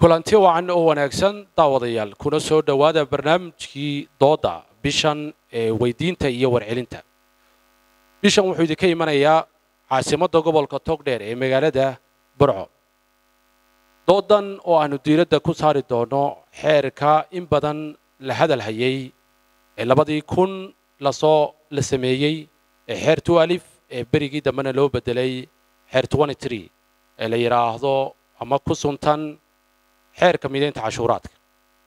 kulanti wacan oo wanaagsan daawadayaal kuna soo dhowaada barnaamijkii dooda bishan ee weydiinta iyo warcelinta bishan wuxuu idinka imanayaa caasimadda gobolka togdheer ee magaalada burco doodan oo aanu diiradda ku saari doono xeerka in badan la hadal hayay ee labadii kun lasoo la sameeyey ee xeer tualif ee berigii dambena loo bedelay xeer twenty-three ee la yidhaahdo ama ku suntan xeerka midaynta cashuuraadka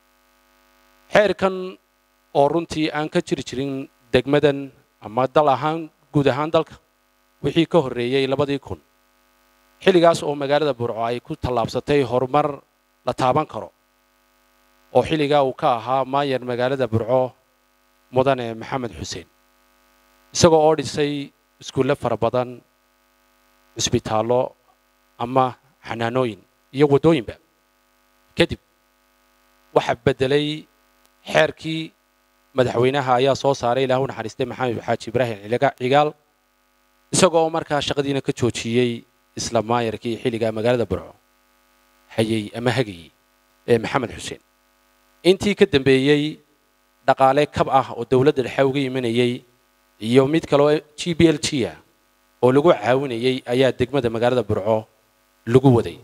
xeerkan oo runtii aan ka jiri jirin degmadan ama dal ahaan guud ahaan dalka wixii ka horreeyey labadii kun xilligaas oo magaalada burco ay ku tallaabsatay horumar la taaban karo oo xilligaa uu ka ahaa maayar magaalada burco mudane maxamed xuseen isagoo oo dhisay iskuulle fara badan cisbitaallo ama xanaanooyin iyo waddooyinba kadib waxaa beddelay xeerkii madaxweynaha ayaa soo saaray ilaah u naxariistay maxamed xaaji ibraahim cigaal isagoo markaa shaqadiina ka joojiyey isla maayarkii xilligaa magaalada burco hayey ama hagayey ee maxamed xuseen intii ka dambeeyey dhaqaale kab ah oo dowladda dhexe uga imanayey iyo mid kaloo g b l g ah oo lagu caawinayey ayaa degmada magaalada burco lagu waday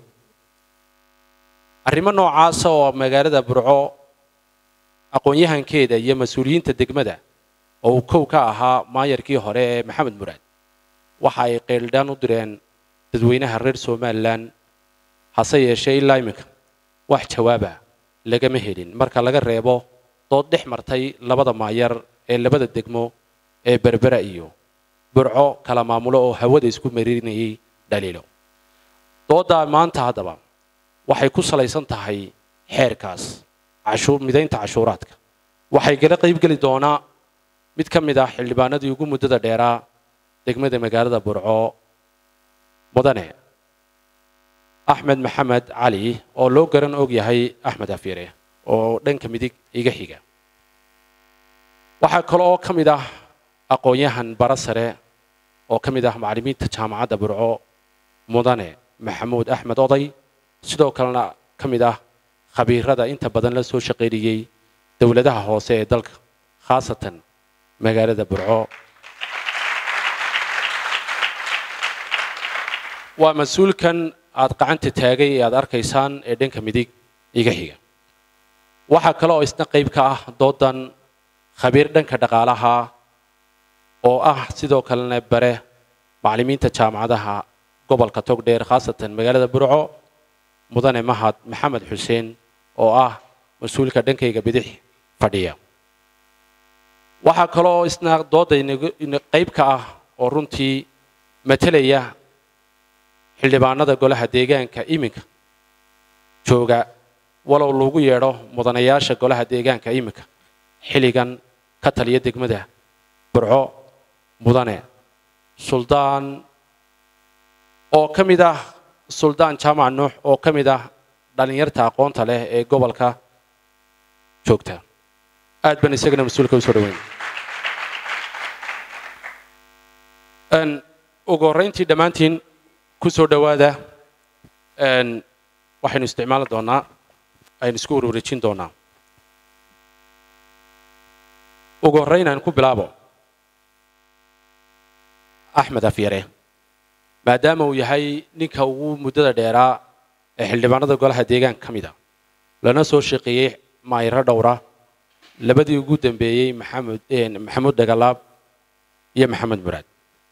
arrimo noocaasa oo magaalada burco aqoon-yahankeeda iyo mas-uuliyiinta degmada oo uu kow ka ahaa maayarkii hore ee maxamed muraad waxa ay qeeldhaan u direen dadweynaha reer somalilan hase yeeshee ilaa iminka wax jawaaba lagama helin marka laga reebo dood dhex martay labada maayar ee labada degmo ee berbera iyo burco kala maamulo oo hawada isku marinayay dhaliilo dooddaa maanta haddaba waxay ku salaysan tahay xeerkaas midaynta cashuuraadka waxay gala qaybgeli doonaa mid ka mid ah xildhibaanadii ugu muddada dheeraa degmada magaalada burco mudane axmed maxamed cali oo loo garan og yahay axmed afiire oo dhanka midig iga xiga waxaa kale oo ka mid ah aqoon-yahan bara sare oo ka mid ah macallimiinta jaamacadda burco mudane maxamuud axmed oday sidoo kalena ka mid ah khabiirada inta badan la soo shaqaynayey dowladaha hoose ee dalka khaasatan magaalada burco waa mas-uulkan aad qacanta taagay ee aad arkaysaan ee dhanka midig iga xiga waxaa kale oo isna qayb ka ah doodan khabiir dhanka dhaqaalaha oo ah sidoo kalena bare macallimiinta jaamacadaha gobolka togdheer khaasatan magaalada burco mudane mahad maxamed xuseen oo ah mas-uulka dhankayga bidix fadhiya waxaa kaloo isna dooda qayb ka ah oo runtii matelaya xildhibaanada golaha deegaanka iminka jooga walow lagu yeedho mudanayaasha golaha deegaanka iminka xilligan ka taliya degmada burco mudane suldaan oo ka mid ah suldaan jaamac nuux oo ka mid ah dhallinyarta aqoonta leh ee gobolka joogta aad baan isagana mas-uulka usoo dhaweyn ugu horrayntii dhammaantiin ku soo dhowaada waxaynu isticmaali doonaa aynu isku ururijin doonaa ugu horrayn aan ku bilaabo axmed afyare maadaama uu yahay ninka ugu muddada dheeraa ee xildhibaanada golaha deegaanka ka mid a lana soo shaqeeyey maayiro dhowra labadii ugu dambeeyey maxamed maxamuud dhagalaab iyo maxamed muraad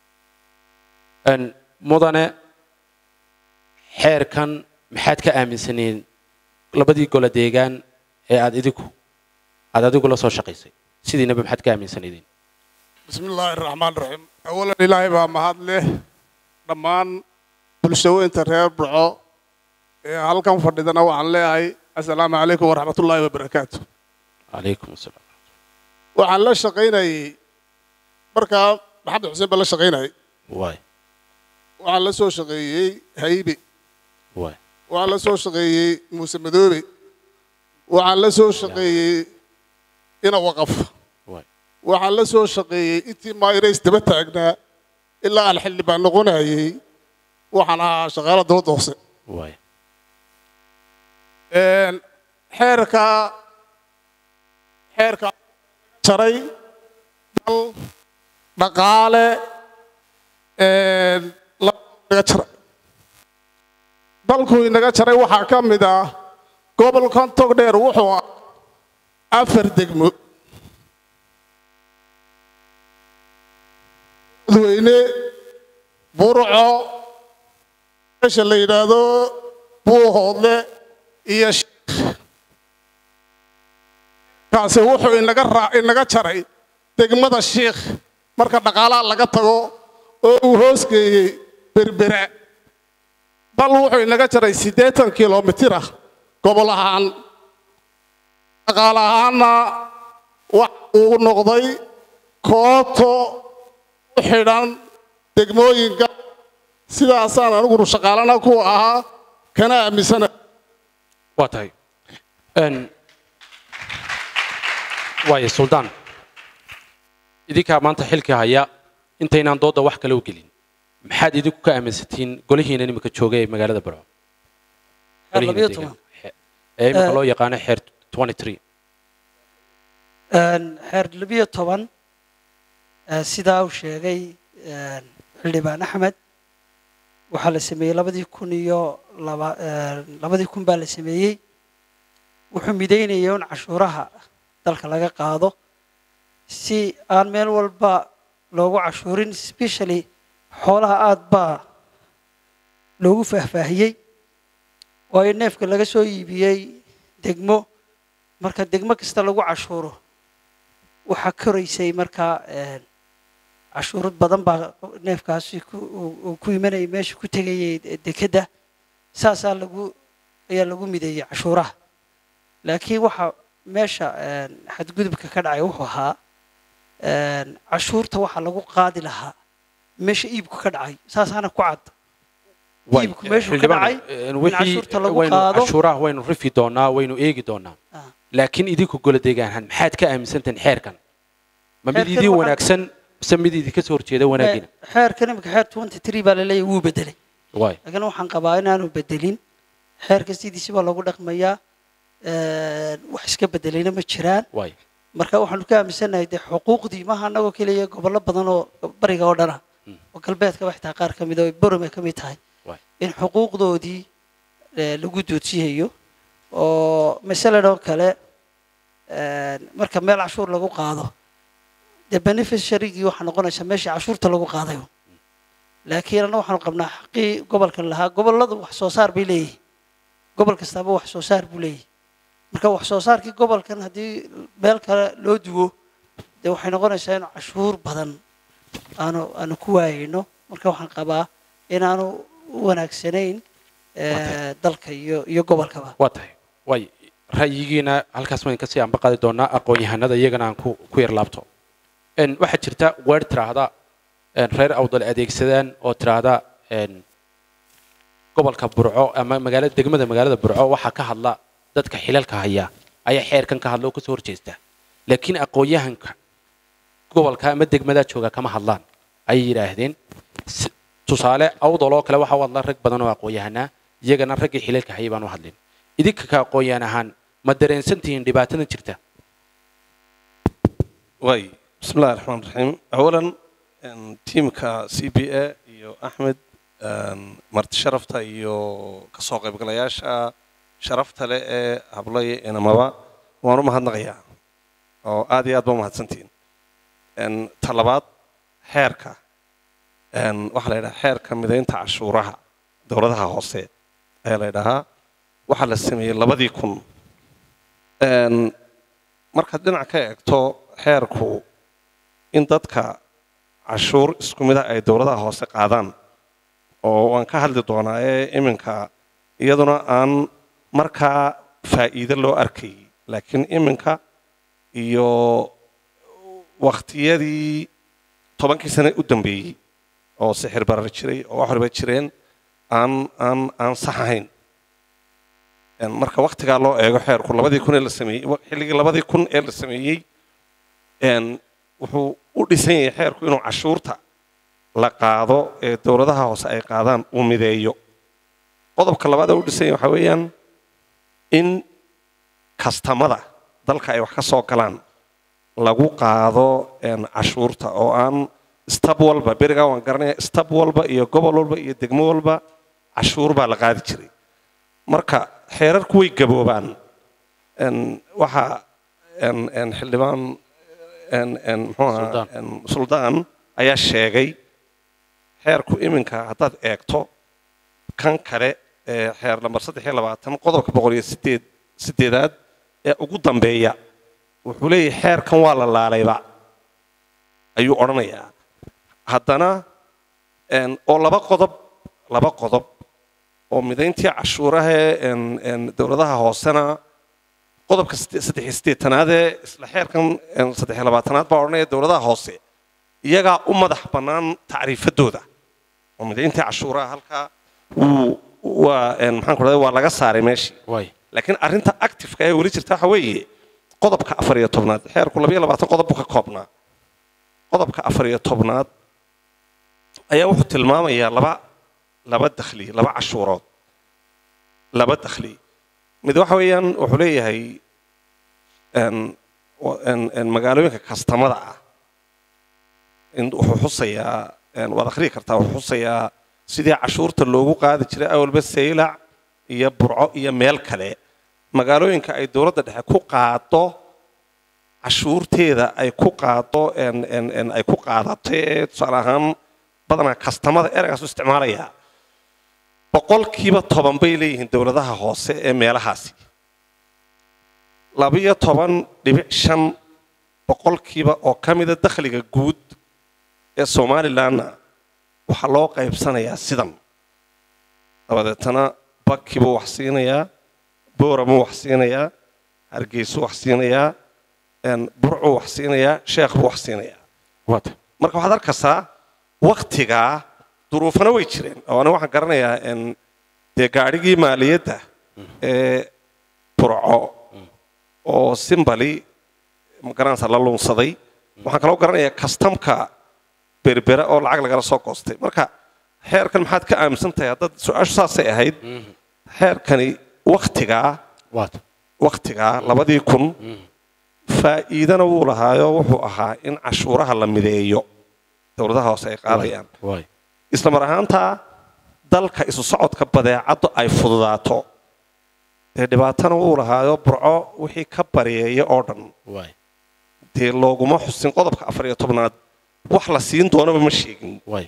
mudane xeerkan maxaad ka aaminsaneen labadii golo deegaan ee aad idigu aad adigu la soo shaqaysay sidiinaba maxaad ka aaminsaneedeen bismi illaahi raxmaan raxiim awalan ilaahay baa mahad leh dhammaan bulshaweynta reer burco ee halkan fadhidana waxaan leeyahay assalaamu calaykum waraxmatullaahi wabarakaatu calaykum asalaam waxaan la shaqaynayey markaa maxamed xuseen baa la shaqaynayay waay waxaan la soo shaqeeyey haybe waay waxaan la soo shaqeeyey muuse madoobe waxaan la soo shaqeeyey ina waqaf waay waxaan la soo shaqeeyey intii maayirays daba taagnaa ilaa aan xildhibaan noqonayey waxaan ahaa shaqaala dowladda hoose waay xeerka xeerka jaray dal dhaqaale naga jaray dalku inaga jaray waxaa ka mid ah gobolkan togdheer wuxuu ah afar degmo dadweyne burco meesha la yidhaahdo buuhoodle iyo kaasi wuxuu inaga raa inaga jaray degmada shiikh marka dhaqaalaha laga tago oo uu hoosgeeyey berbera dal wuxuu inaga jaray siddeetan kilomitir ah gobol ahaan dhaqaal ahaanna waxa uu noqday kooto u xidhan degmooyinka sidaasaan anigunu shaqaalana ku ahaa kana aaminsana waa tahay waayo suldaan idinkaa maanta xilkii haya intaynaan doodda wax kale u gelin maxaad idinku ka aaminsatiin golihiina iminka jooga ee magaalada barco ee iminka loo yaqaano xeer xeer labiyo toban sidaa uu sheegay xildhibaan axmed waxaa la sameeyey labadii kun iyo labadii kun baa la sameeyey wuxuu midaynaya in cashuuraha dalka laga qaado si aan meel walba loogu cashuurin specially xoolaha aada baa loogu faahfaahiyey waayo neefka laga soo iibiyey degmo marka degmo kasta lagu cashuuro waxaa koraysay markaa cashuurad badan baa neefkaasi ku imanayay meesha ku tegayay dekedda saasaa lagu ayaa lagu mideeyey cashuuraha laakiin waxaa meesha xadgudubka ka dhacay wuxuu ahaa cashuurta waxaa lagu qaadi lahaa meesha iibku ka dhacay saasaana ku cad iibku meeshuu ka dhacay in cashuurta lagu qaado cashuuraha waynu rifi doonaa waynu eegi doonaa laakiin idinku gola deegaanahan maxaad ka aaminsantahin xeerkan ma mid Xeerkan idin waxaa- wanaagsan mise mid idinka soo horjeeda wanaagina xeerkan imika xeer twenty three baa laleeyahay wuu bedelay waay laakiin waxaan qabaa inaanu bedelin xeerka sidiisi baa lagu dhaqmayaa wax iska bedelayna ma jiraan waay marka waxaanu ka aaminsanahay dee xuquuqdii maaha annagoo keliya gobollo badan oo bariga oo dhana oo galbeedkaba xitaa qaar ka mid oo borom ay ka mid tahay waay in xuquuqdoodii eh, lagu doodsiyayo oo masalan oo kale eh, marka meel cashuur lagu qaado dee beneficiarygii waxaa noqonaysaa meeshii cashuurta lagu qaadayo laakiin anna waxaanu qabnaa xaqii gobolkan lahaa gobolladu wax soo saar bay leeyihin gobol kastaaba wax soo saar buu leeyahay marka wax soo saarkii gobolkan haddii meel kale loo duwo dee waxay noqonaysaa in cashuur badan aanu aanu ku waayayno marka waxaan qabaa inaanu u wanaagsanayn eh, dalka iyo iyo gobolkaba waa tahay waay ra'yigiina halkaas waan kasii anba qaadi doonaa aqoon-yahanada iyagana aan ku ku yar laabto En, waxaa jirta weer tiraahda en, reer awdal adeegsadaan oo tiraahda en, gobolka burco ama magaalada degmada magaalada burco waxaa ka hadla dadka xilalka haya ayaa xeerkan ka hadla oo kasoo horjeesta laakiin aqoon-yahanka gobolka ama degmadaa jooga kama hadlaan ayay yidhaahdeen Si- tusaale awdal oo kale waxaa u hadla rag badan oo aqoon-yahanaa iyagana raggii xilalka hayay baan u hadlin idinka ka aqoon-yahan ahaan ma dareensan tihiin dhibaatadan jirta waay bismi illahi raxmaan raxiim awalan en, tiimka c b a iyo axmed en, marti sharafta iyo kasoo qaybgalayaasha sharafta leh ee hablaya inamaba waan u mahadnaqayaa oo aad iyo aad ba umahadsantihiin En, ta labaad xeerka en, waxaa la yidhaha xeerka midaynta cashuuraha dowladaha hoose ayaa la yidhahaa waxaa la sameeyey labadii kun En, markaad dhinac ka eegto xeerku in dadka cashuur isku mida ay dowladaha hoose qaadaan oo waan ka hadli doonaa ee iminka iyaduna aan markaa faa'iido loo arkay laakiin iminka iyo wakhtiyadii tobankii sane u dambeeyey oo sixir barar jiray oo wax waliba jireen aan aan aan sax ahayn En, marka waktigaa loo eego xeerku labadii kun ee la sameeyey xilligii labadii kun ee la sameeyey en, wuxuu u dhisan yahay xeerku inuu cashuurta la qaado ee dowladaha hoose ay qaadaan uu mideeyo qodobka labaad ee u dhisan yahay waxaa weeyaan in kastamada dalka ay wax ka soo galaan lagu qaado een, cashuurta oo aan stab walba berigaa waan garanaya stab walba iyo gobol walba iyo degmo walba cashuur baa la qaadi jiray marka xeerarku way gaboobaan een, waxaa een, een, xildhibaan een, een, muxuu ahaa, Suldaan. een, suldaan ayaa sheegay xeerku iminka haddaad eegto kan kale ee xeer lambar saddex iyo labaatan qodobka boqol iyo sideed sideedaad ee ugu dambeeya wuxuu leeyahay xeerkan waa la laalayba ayuu odhanayaa haddana een, oo laba qodob laba qodob oo midayntii cashuurahee een, een, dowladaha hoosena qodobka side- saddex iyo siddeetanaadee isla xeerkan een, saddex iyo labaatanaad baa odhanaya dowladaha hoose iyagaa u madax bannaan tacriifadooda oo midayntii cashuuraha halkaa wuu waa een, maxaan ku dhahday waa laga saaray meeshii waay laakiin arrinta actifeka ee weli jirta waxa weeye qodobka afar iyo tobnaad xeerku labayo labaatan qodob buu ka koobnaa qodobka afar iyo tobnaad ayaa wuxuu tilmaamayaa laba laba dakhli laba cashuurood laba dakhli mid waxa weeyaan wuxuu leeyahay een, wa- een, een, magaalooyinka kastamada ah in wuxuu xusayaa een, waad akhriyi kartaa wuxuu xusayaa sidii cashuurta loogu qaadi jiray awalba saylac iyo burco iyo meel kale magaalooyinka ay dowladda dhexe ku qaado cashuurteeda ay ku qaado een- een- een ay ku qaadato ee tusaale ahaan badanaa kastamada eragaasu isticmaalaya boqolkiiba toban bay leeyihiin dowladaha hoose ee meelahaasi labiyo toban dhibic shan boqolkiiba oo ka mida dakhliga guud ee somalilanna waxaa loo qaybsanayaa sidan dabadeetana baki buu wax siinayaa booramuu wax siinayaa hargeysuu wax siinayaa een, burcuu wax siinayaa sheekh buu wax siinayaa waata marka waxaad arkaysaa waktigaa duruufana way jireen oo aniga waxaan garanayaa een, dee gaadhigii maaliyadda ee burco oo simbali magaranaysa la luunsaday waxaan kaloo garanayaa kastamka berbera oo lacag lagala soo goostay marka xeerkan maxaad ka aaminsan tahay haddaad su-aashu saasay ahayd xeerkani waktigaa waata waktigaa labadii kun faa'iidana wuu lahaayo wuxuu ahaa in cashuuraha la mideeyo dowladaha hoose ay qaadayaan waay isla mar ahaantaa dalka isu socodka badeecaddu ay fududaato dee dhibaatana wuu lahaayo burco wixii ka baryeeya oo dhan waay dee looguma xusin qodobka afar iyo tobnaad wax la siin doonaba ma sheegin waay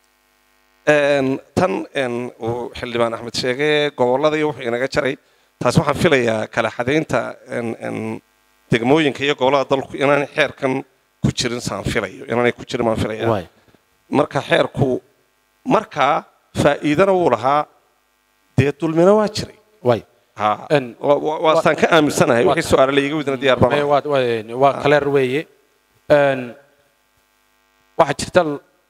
Een, tan een, uu xildhibaan axmed sheege gobollada iyo wuxuu inaga jaray taas waxaan filayaa kala xadaynta een, een, degmooyinka iyo gobollada dalku inaanay xeerkan ku jirin saan filayo inaanay ku jirin baan filaya waay marka xeerku markaa faa'iidana wuu lahaa dee dulmina waa jiray waay ha En- wa- wa- waa saan ka aaminsanahay Waa- wixii su-aale laiga widna diyaar baan Ee, ahay. waa waa- waa kaleer weeye Een, waxaa jirta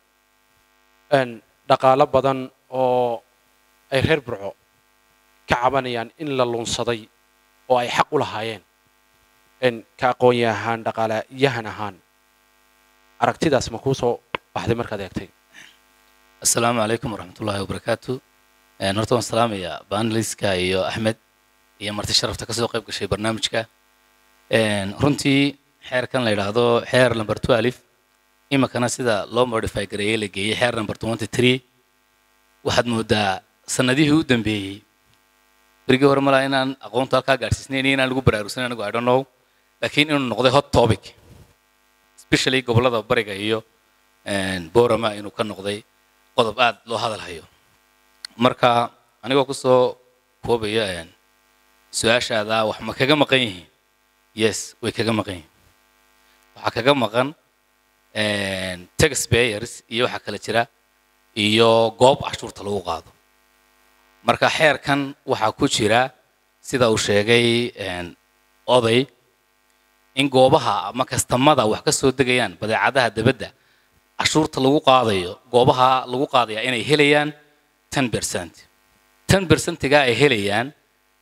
een, dhaqaalo badan oo ay reer burco ka cabanayaan in la lunsaday oo ay xaq u lahaayeen een, ka aqoon-yahaan dhaqaalayahan ahaan aragtidaas ma kuu soo baxday markaad eegtay asalaamu calaykum waraxmatullaahi wabarakaatu Een, horta waan salaamayaa baanaliska iyo axmed iyo marti sharafta kasoo qayb gashay barnaamijka Een, runtii xeerkan la yidhaahdo xeer number two alif iminkana sida loo modify gareeyey la geeyey xeer number twenty three waxaad moodaa sanadihii u dambeeyey berigii hore malaa inaan aqoonta halkaa gaadhsiisnayn iyo inaan lagu baraarugsan anigu i don't know laakiin inuu noqday hot topic especially gobollada bariga iyo een, boorama inuu ka noqday qodob aad loo hadal hayo marka anigoo kusoo koobaya een, su-aashaada wax ma kaga maqan yihiin yes way kaga maqan yihiin waxaa kaga maqan een, taxpayers iyo waxaa kale jira iyo goob cashuurta lagu qaado marka xeerkan waxaa ku jira sida uu sheegay een, oday in goobaha ama kastamada wax ka soo degayaan badeecadaha debadda cashuurta lagu qaadayo goobaha lagu qaadaya inay helayaan ten percent ten percentiga ay helayaan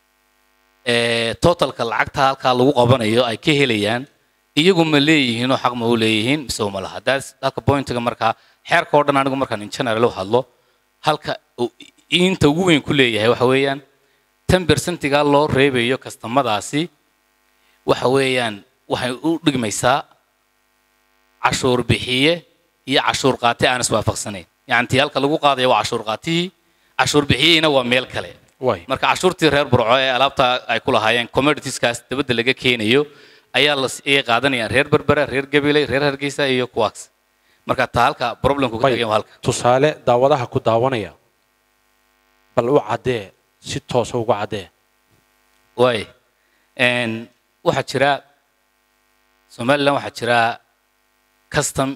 ee totalka lacagta halkaa lagu qabanayo ay ka helayaan iyagu ma leeyihiin oo xaq ma u leeyihiin mise uma laha daas halka pointiga markaa xeerka oo dhan anigu markaan in general u hadlo halka uu inta ugu weyn ku leeyahay waxa weeyaan ten bersentiga loo reebayo kastamadaasi waxa weeyaan waxay u dhigmaysaa cashuur bixiye iyo cashuur qaate aan iswaafaqsanayn yacni tii halka lagu qaadaya waa cashuur qaatihii cashuur bixiyeyna waa meel kale waay marka cashuurtii reer burco ee alaabta ay ku lahaayeen commoditieskaas dabadda laga keenayo ayaa la ay qaadanayaan reer berbera reer gabiley reer hargeysa iyo kuwaas marka taa halka problemku ka Bay- tagay waa halka tusaale daawadaha ku daawanaya bal u caddee si toosa uga caddee waay Een, waxaa jira somalilan waxaa jira custom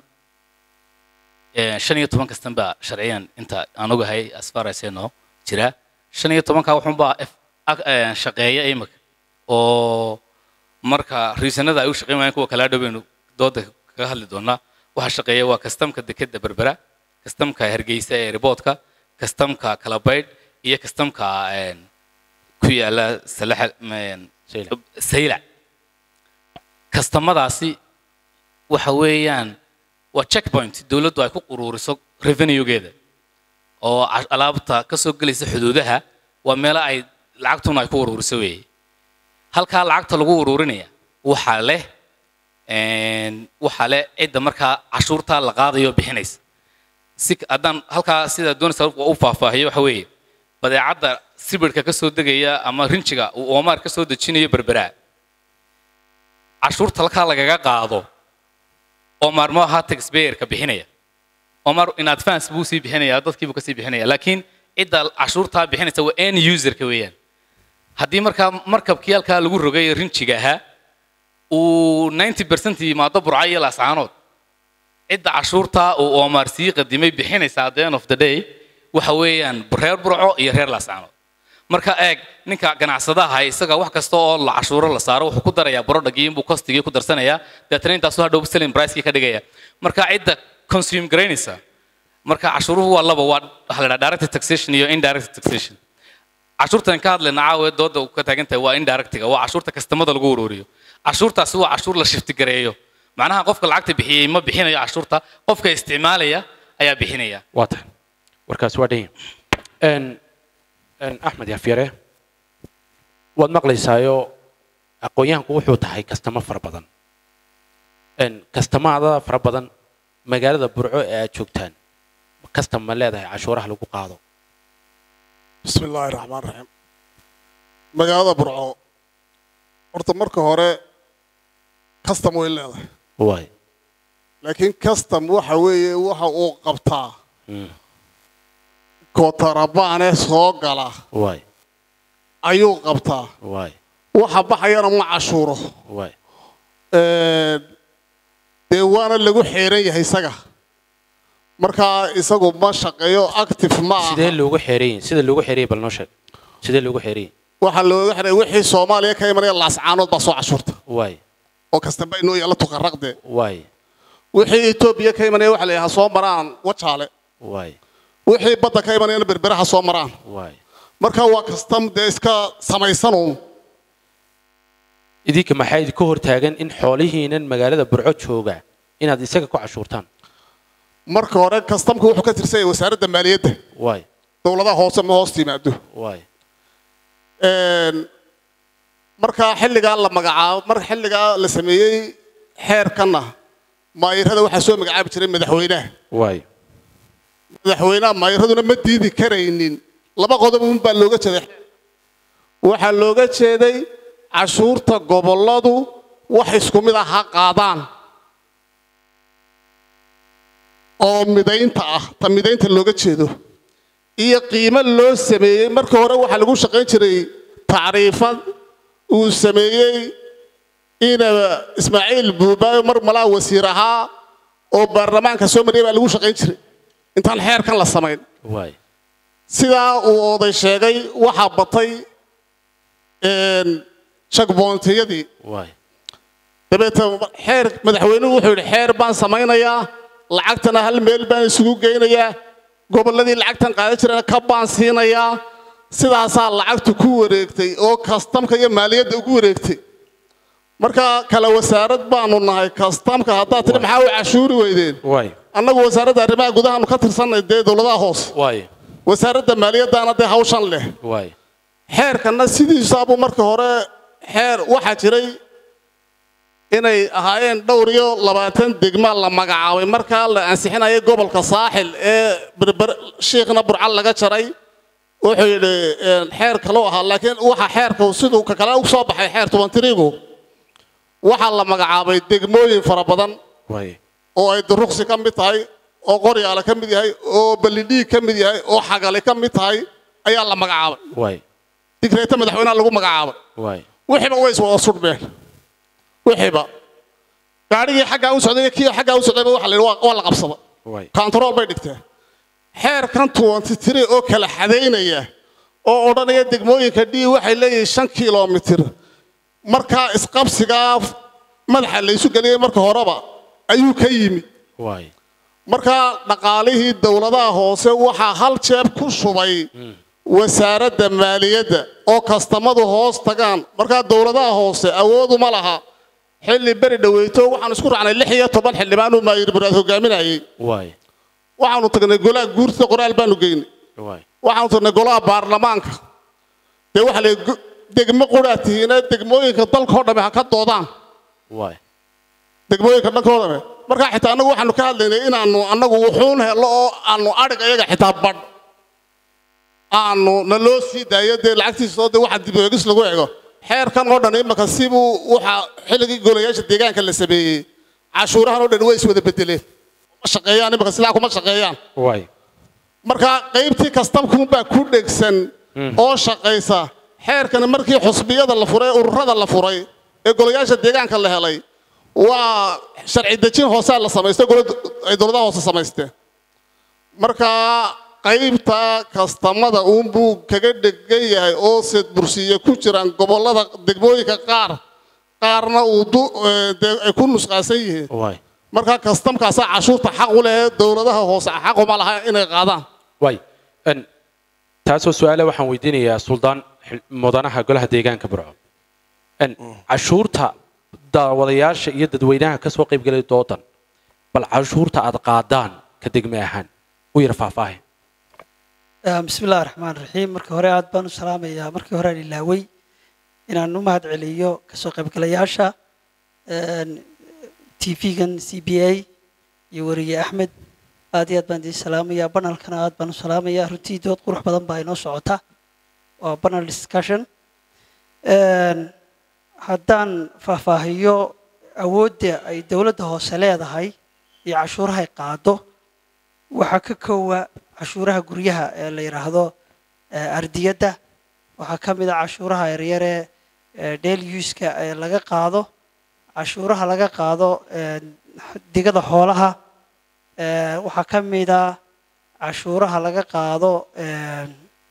eh, shan iyo toban custom baa sharciyan inta aan ogahay as far as I know jira shan iyo tobanka wuxuunbaa F- ag- eh, shaqeeya imika oo marka riisanada ay u shaqeyn waayeen kuwa kala dhoweynu dooda kaga hadli doonaa waxaa shaqeeya waa kastamka dekeda berbera kastamka hargeysa ee riboodka kastamka kalabaydh iyo kastamka een, ku yaala salaxa een, Saylac. saylac kastamadaasi waxa weeyaan waa checkpoint dowladdu ay ku uruuriso revenuegeeda oo ca- alaabta ka soo gelaysa xuduudaha waa meelo ay lacagtuna ay ku uruuriso weeye halkaa lacagta lagu uruurinaya waxaa leh een, waxaa leh cidda markaa cashuurtaa la qaadayo bixinaysa si haddaan halkaa sida doonaysa u faahfaahiyo waxa weeye badeecadda sibirhka ka soo degaya ama rinjiga uu oomaar ka soo dejinayo berberaa cashuurta halkaa lagaga qaado oomaar ma aha taxpayerka bixinaya oomaar in advance buu sii bixinaya dadkiibuu kasii bixinaya laakiin cidda cashuurtaa bixinaysa waa end userka weeyaan haddii markaa markabkii halkaa lagu rogay rinjiga ahaa uu 90 percent yimaado burca iyo laascaanood cidda cashuurtaa uu oomaar sii qadimay bixinaysa at the end of the day waxa weeyaan reer burco iyo reer laascaanood marka eeg ninka ganacsadaha isaga wax kasta oo la cashuuro la saaro wuxuu ku darayaa borodhagii inbuu costigii ku darsanayaa deetana intaasu hadhow selling pricekii ka dhigaya marka cidda consume garaynaysa marka cashuuruhu waa laba waa waxa la dhaha direct taxation iyo indirect taxation cashuurtan ka hadlayna caawa dooda uu ka taagan tahay waa indirectiga waa cashuurta kastamada lagu ururiyo cashuurtaasi waa cashuur la shifti gareeyo macnaha qofka lacagta bixiyey ma bixinayo cashuurta qofka isticmaalaya ayaa bixinaya waa tahay warkaas waa dhan yahay n axmed yafyare waad maqlaysaayo aqoon-yahanku wuxuu tahay kastamo fara badan n kastamaada fara badan magaalada burco ee aad joogtaan kastam ma leedahay cashuuraha lagu qaado bismi illaahi raxmaan raxiim magaalada burco horta marka hore custom way leedahay waay laakiin custom waxa weeye waxa uu qabtaa Mm. kootarabaane soo gala waay ayuu qabtaa waay waxa baxayana ma cashuuro waay Een, dee waana lagu xeeran yahay isaga markaa isagu ma shaqeeyo active ma sidee aha loogu xeerayin sida loogu xeerayay bal noo sheeg sidee loogu xeerayin waxaa looga xiray wixii soomaaliya ka imanaya laascaanood baa soo cashuurta waay oo kastaba inoo yaalla tuqaraqde waay wixii etoobiya ka imanaya waxa la yidhaha soo maraan wajaale waay wixii badda ka imanayana berberaha soo maraan waay marka waa kastam dee iska samaysanuun idinka maxaa idinka hortaagan in xoolihiinan magaalada burco jooga inaad isaga ku cashuurtaan marka hore kastamka wuxuu ka tirsan yahay wasaaradda maaliyadda waay dowladaha hoose ma hoos timaado waay Een, markaa xilligaa la magacaabo mar xilligaa la sameeyey xeerkanna maayirada waxaa soo magacaabi jiray madaxweynaha waay madaxweynaha maayiraduna ma diidi karaynin laba qodob un baa looga jeeday waxaa looga jeeday cashuurta gobolladu wax isku mid ah ha qaadaan oo midaynta ah ta midaynta looga jeedo iyo qiimo loo sameeyey marka hore waxaa lagu shaqayn jiray tacriifad uu sameeyey ina ismaaciil buubaayo mar malaa wasiir ahaa oo baarlamaanka soo mariyay baa lagu shaqayn jiray intaan xeerkan la samayn waay sidaa uu oday sheegay waxaa batay een, checkpointiyadii waay dabeetna xeer madaxweynuhu wuxuu yidhi xeer baan samaynayaa lacagtana hal meel baan isugu geynayaa gobolladii lacagtan qaadan jirana ka baan siinayaa sidaasaa lacagtu ku wareegtay oo kastamka iyo maaliyadda ugu wareegtay marka kala wasaarad baanu nahay kastamka haddaad tidhi maxaa u cashuuri weydeen waay annagu wasaaradda arrimaha gudahaanu ka tirsanay dee dowladaha hoose waay wasaaradda maaliyaddaana dee hawshan leh waay xeerkanna sidiisaabuu markii hore xeer waxaa jiray inay ahaayeen dhowr iyo labaatan degma la magacaabay markaa la ansixinayay gobolka saaxil ee berber shiikhna burcal laga jaray wuxuu yidhi xeer kaloo ahaa laakiin waxa xeerka siduu ka kale u soo baxay xeer tubantirigu waxaa la magacaabay degmooyin fara badan waay oo ay duruqsi ka mid tahay oo qoryaale ka mid yahay oo ballidhiig ka mid yahay oo xagale ka mid tahay ayaa la magacaabay waay digreeta madaxweynaha lagu magacaabay waay wixiiba way iswada sudhmeen wixiiba gaadhigii xaggaa u socday iyo kii xaggaa u socdayba waxa la yidhi waa waa la qabsada waay kantarool bay dhigteen xeerkan tuwanti tiri oo kala xadaynaya oo odhanaya degmooyinka d waxay leeyihiin shan kilomitir markaa isqabsigaa madaxa laysu geliyey marka horeba ayuu ka yimi waay markaa dhaqaalihii dowladaha hoose waxaa hal jeeb ku shubay wasaaradda maaliyadda oo kastamadu hoos tagaan markaa dowladaha hoose awooduma laha xilli beri dhaweyto waxaan isku raacnay lix iyo toban xildhibaan uu maayir muraad hogaaminayay waay waxaanu tagnay golaha guurtida qoraal baanu geynay waay waxaanu tagnay golaha baarlamaanka dee waxaa la degmo quraa tihiina degmooyinka dalkao dhamme ha ka doodaan waay degmooyinka dhankoo dhamme markaa xitaa annagu waxaanu ka hadlaynay inaanu annagu wuxuun helo oo aanu adhig ayaga xitaa badh aanu na loo sii daayo dee lacagtiisa soo dee waxa dib u eegis lagu ego xeerkan oo dhan imaka sibuu waxa xilligii golayaasha deegaanka la sameeyey cashuurahan oo dhan way iswada bedeleen ma shaqeeyaan imaka sidaa kuma shaqeeyaan waay marka qaybtii kastamkuunbaa ku dhegsan oo shaqaysa xeerkani markii xusbiyada la furay ururada la furay ee golayaasha deegaanka la helay waa sharci dejin hoosea la samaystay golad- ay dowladaha hoose samaysteen marka qaybta kastamada uunbuu kaga dhegan yahay oo seed bursiye ku jiraan gobollada degmooyinka qaar qaarna uu du- ee, dee ay ku nusqaasan yihiin waay marka kastamkaasaa cashuurta xaq u leh dowladaha hoose xaquma laha inay qaadaan waay n taasoo su-aale waxaan weydiinayaa suldaan xil- mudanaha golaha deegaanka burco n cashuurta daawadayaasha iyo dadweynaha ka soo qaybgelay doodan bal cashuurta aad qaadaan ka degme ahaan u yar faahfaahin bismi illahi raxmaan raxiim markii hore aad baan u salaamayaa markii hore aan ilaawey inaan u mahad celiyo kasoo qaybgalayaasha t v-gan c b a iyo weriye axmed aad iyo aad baan idiin salaamayaa banalkana aad baan u salaamayaa runtii dood qurux badan baa inoo socota waa banal discussion haddaan faahfaahiyo awoodda ay dowladda hoose leedahay iyo cashuurahay qaado waxaa ka koowa cashuuraha guryaha ee la yidhaahdo eh, ardiyadda waxaa ka mid a cashuuraha yaryare ee daily use-ka ee laga qaado cashuuraha laga qaado eh, digada xoolaha eh, waxaa ka mid a cashuuraha laga qaado eh,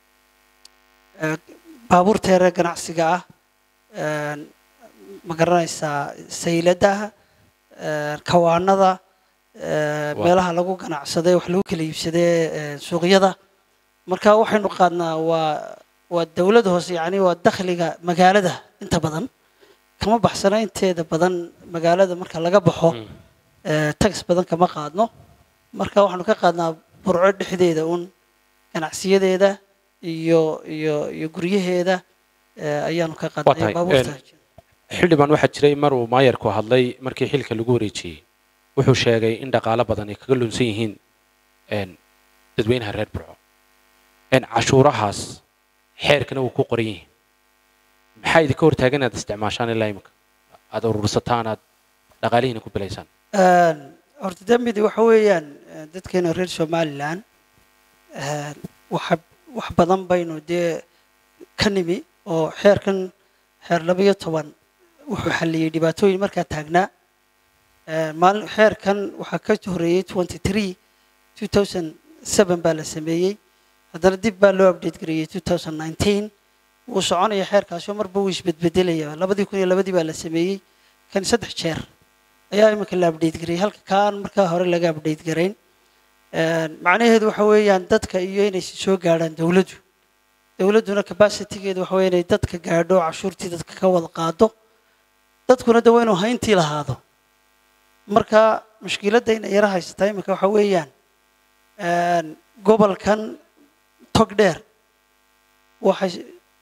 eh, baabuurta yare ganacsiga ah eh, ma garanaysaa sayladaha eh, kawaanada eh, Waa. meelaha lagu ganacsaday wax lagu kala iibsadee eh, suuqyada marka waxaynu qaadnaa waa waa dowlad hoose yacni waa dakhliga magaalada inta badan kama baxsana inteeda badan magaalada marka laga baxo eh, tax badan kama qaadno marka waxaanu ka qaadnaa burco dhexdeeda un ganacsiyadeeda iyo iyo iyo guryaheeda eh, ayaanu ka qaadnaa tahay, iyo baabuurta xildhibaan waxaa jiray mar uu maayarku hadlay markii xilka lagu wareejiyey wuxuu sheegay in dhaqaalo badan ay kaga lunsan yihiin n dadweynaha reer burco n cashuurahaas xeerkana wuu ku qoran yihiin maxaa idinka hortaagan inaad isticmaashaan ilaa iminka aad urursataan aad dhaqaalihiina ku bilaysaan Een, horta dambidi waxa weeyaan eh, dadkeena reer somalilan een, waxa wax badan baynu dee ka nimi oo xeerkan xeer labayo toban wuxuu xalliyey dhibaatooyin markaa taagnaa Een, maalin xeerkan waxaa ka horeeyey twenty three two thousand seven baa la sameeyey haddana dib baa loo update gareeyey two thousand nineteen wuu soconaya xeerkaasoo marba wuu isbedbedelaya labadii kun iyo labadii baa la sameeyey kan saddex jeer ayaa iminka la update gareeyey halka kaan markaa hore laga update garayn Een, macnaheedu waxa weeyaan dadka iyo inay soo gaadhaan dowladdu dowladduna capacitygeedu waxa weeye inay dadka gaadho cashuurtii dadka ka wada qaado dadkuna de waa inuu hayntii lahaado marka mushkiladda inay yara haysataa iminka waxa weeyaan een, gobolkan tog dheer waxay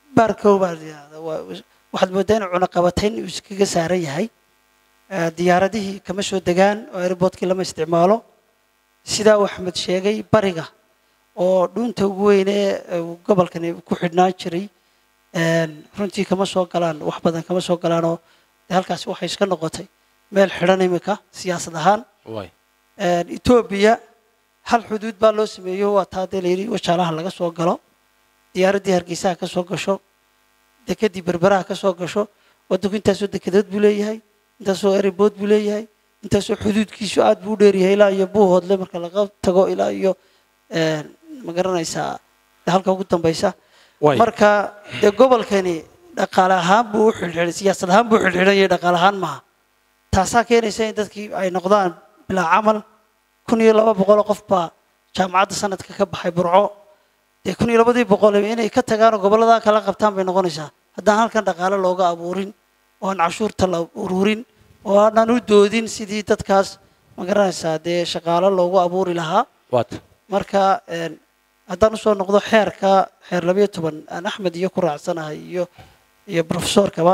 baarkow baa la yidhahdaa waa- waxaad moodaa in cunaqabatayn uu iskaga saaran yahay Eh, diyaaradihii kama soo degaan oo airportkii lama isticmaalo sidaa uu axmed sheegay bariga oo dhuunta ugu weyne ee uu gobolkani ku xidhnaan jiray een, runtii kama soo galaan wax badan kama soo galaanoo dee halkaasi waxay iska noqotay meel xidhan imika siyaasad ahaan waay Een, etoobiya hal xuduud baa loo sameeyo waa taa dee layidhi wajaalaha laga soo galo diyaaraddii hargeysaha ka soo gasho dekedii berberaha ka soo gasho waddanku intaasoo dekedood buu leeyahay intaasoo erebood buu leeyahay intaasoo xuduudkiisu aad buu u dheeryahay ilaa iyo buuhoodle marka laga tago ilaa iyo een, ma garanaysaa dee halka ugu dambeysa waay marka dee gobolkani dhaqaale ahaan buu u xidhxidhay siyaasad ahaan buu u xidhxidhan yahay dhaqaale ahaan maaha taasaa keenaysa in dadkii ay noqdaan bilaa camal kun iyo laba boqoloo qof baa jaamacadda sanadka ka baxay burco dee kun iyo labadii boqol inay ka tagaan oo gobolladaa kala qabtaan bay noqonaysaa haddaan halkan dhaqaale looga abuurin oo aan cashuurta la ururin oo aanan u doodin sidii dadkaas ma garanaysaa dee shaqaalo loogu abuuri lahaa waata marka een, haddaan usoo noqdo xeerka xeer labayo toban aan axmed iyo ku raacsanahay iyo iyo profesorkaba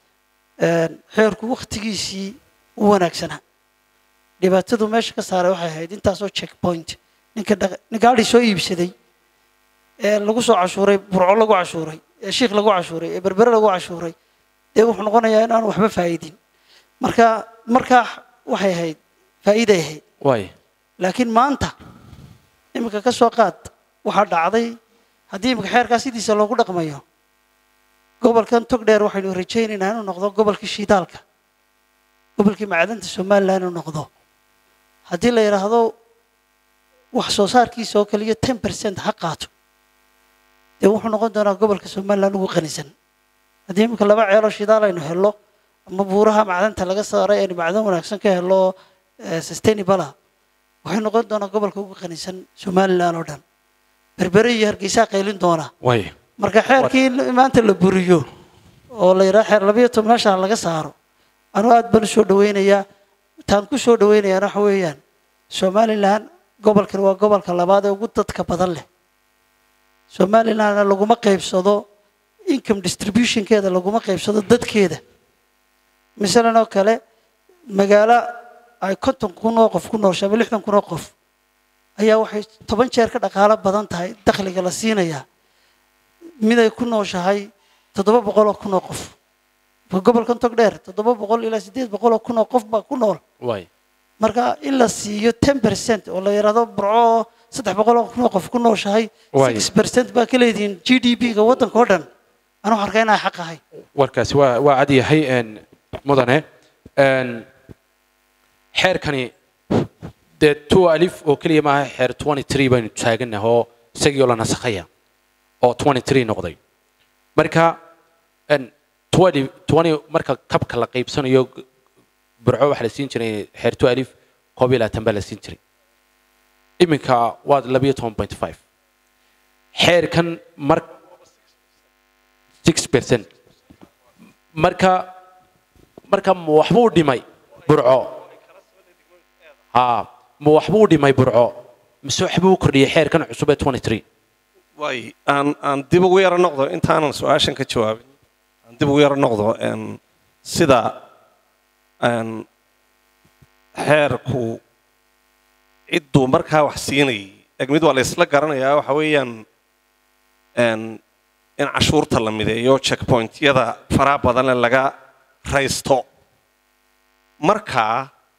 een, xeerku waktigiisii u wanaagsanaa dhibaatadu meesha ka saaray waxay ahayd intaasoo checkpoint ninka dhaq- nin gaadhi soo iibsaday ee lagu soo cashuuray burco lagu cashuuray ee shiikh lagu cashuuray ee berbere lagu cashuuray dee wuxuu noqonayaa in aan waxba faa'iidin marka markaa waxay ahayd faa'iiday ahayd waay laakiin maanta iminka ka soo qaad waxaa dhacday haddii iminka xeerkaa sidiisa loogu dhaqmayo gobolkan togdheer waxaynu rajaynaynaa inuu noqdo gobolkii shiidaalka gobolkii macdanta somalilan inuu noqdo haddii la yidhaahdo wax soo saarkiisa oo kaliya ten percent ha qaato dee wuxuu noqon doonaa gobolka somalilan ugu qanisan haddii iminka laba ceelo shidaal aynu helno ama buuraha macdanta laga saaray aynu macdan wanaagsan ka helno eh, sustainable ah waxay noqon doonaa gobolka ugu qanisan somalilan oo dhan berbere iyo hargeysaa qaylin doona waay marka xeerkii in maanta la buriyo oo la yidhaha xeer labayo toban meesha laga saaro anuu aad baan u soo dhaweynayaa taan ku soo dhaweynayaana waxa weeyaan somalilan gobolkan waa gobolka labaad ee ugu dadka badan leh somalilandna laguma qaybsado income distributionkeeda laguma qaybsado dadkeeda masalan oo kale magaalo ay konton kun oo qof ku nooshay ama lixdan kun oo qof ayaa waxay toban jeer ka dhaqaalo badan tahay dakhliga la siinayaa mid ay ku nooshahay toddoba boqol oo kun oo qof Waa gobolkan togdheer toddoba boqol ilaa siddeed boqol oo kun oo qof baa ku nool waay marka in la siiyo ten percent oo la yidhaahdo burco saddex boqol oo kun oo qof ku nooshahay Waay. six percent baa ka leedihiin g d p ga waddanka oo dhan anuu arkaa inaa xaq ahay warkaasi waa waa cad yahay een, mudane een, xeerkani dee two alif oo keliya maaha xeer twenty three baynu taaganah oo isagii oo la nasakhaya oo twenty three noqday marka een, twenty twenty marka kabka la qaybsanayo g- burco waxaa la siin jiray xeer two alif koob iyo labaatan baa la siin jiray iminka waa labiyo toban point five xeerkan mar six percent marka marka ma waxbuu dhimay burco ha ma waxbuu dhimay burco mise waxbuu kordhiyey xeerkan cusub ee twenty three waay aan aan dib ugu yaro noqdo intaanan su-aashan ka jawaabin aan dib ugu yaro noqdo een, sida een, xeerku cidduu markaa wax siinayay eg mid waa la isla garanayaa waxa weeyaan een, in cashuurta la mideeyo checkpointyada faraha badanle laga raysto markaa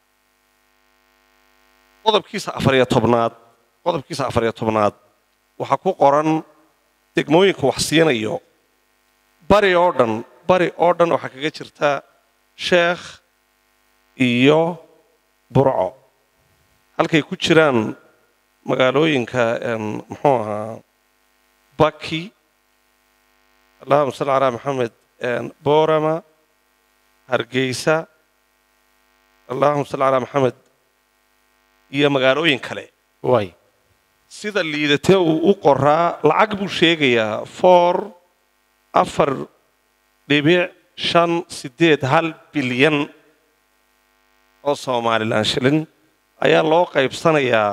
qodobkiisa afar iyo tobnaad qodobkiisa afar iyo tobnaad waxaa ku qoran degmooyinka wax siinayo bari oo dhan bari oo dhan waxaa kaga jirta sheekh iyo burco halkay ku jiraan magaalooyinka em, muxuu ahaa baki allahuma salli calaa maxamed em, boorama hargeysa allahuma salli calaa maxamed iyo magaalooyin kale waay sida liidatee uu u qoraa lacag buu sheegayaa four afar dhibic shan siddeed hal bilyan oo somalilan shilin ayaa loo qaybsanayaa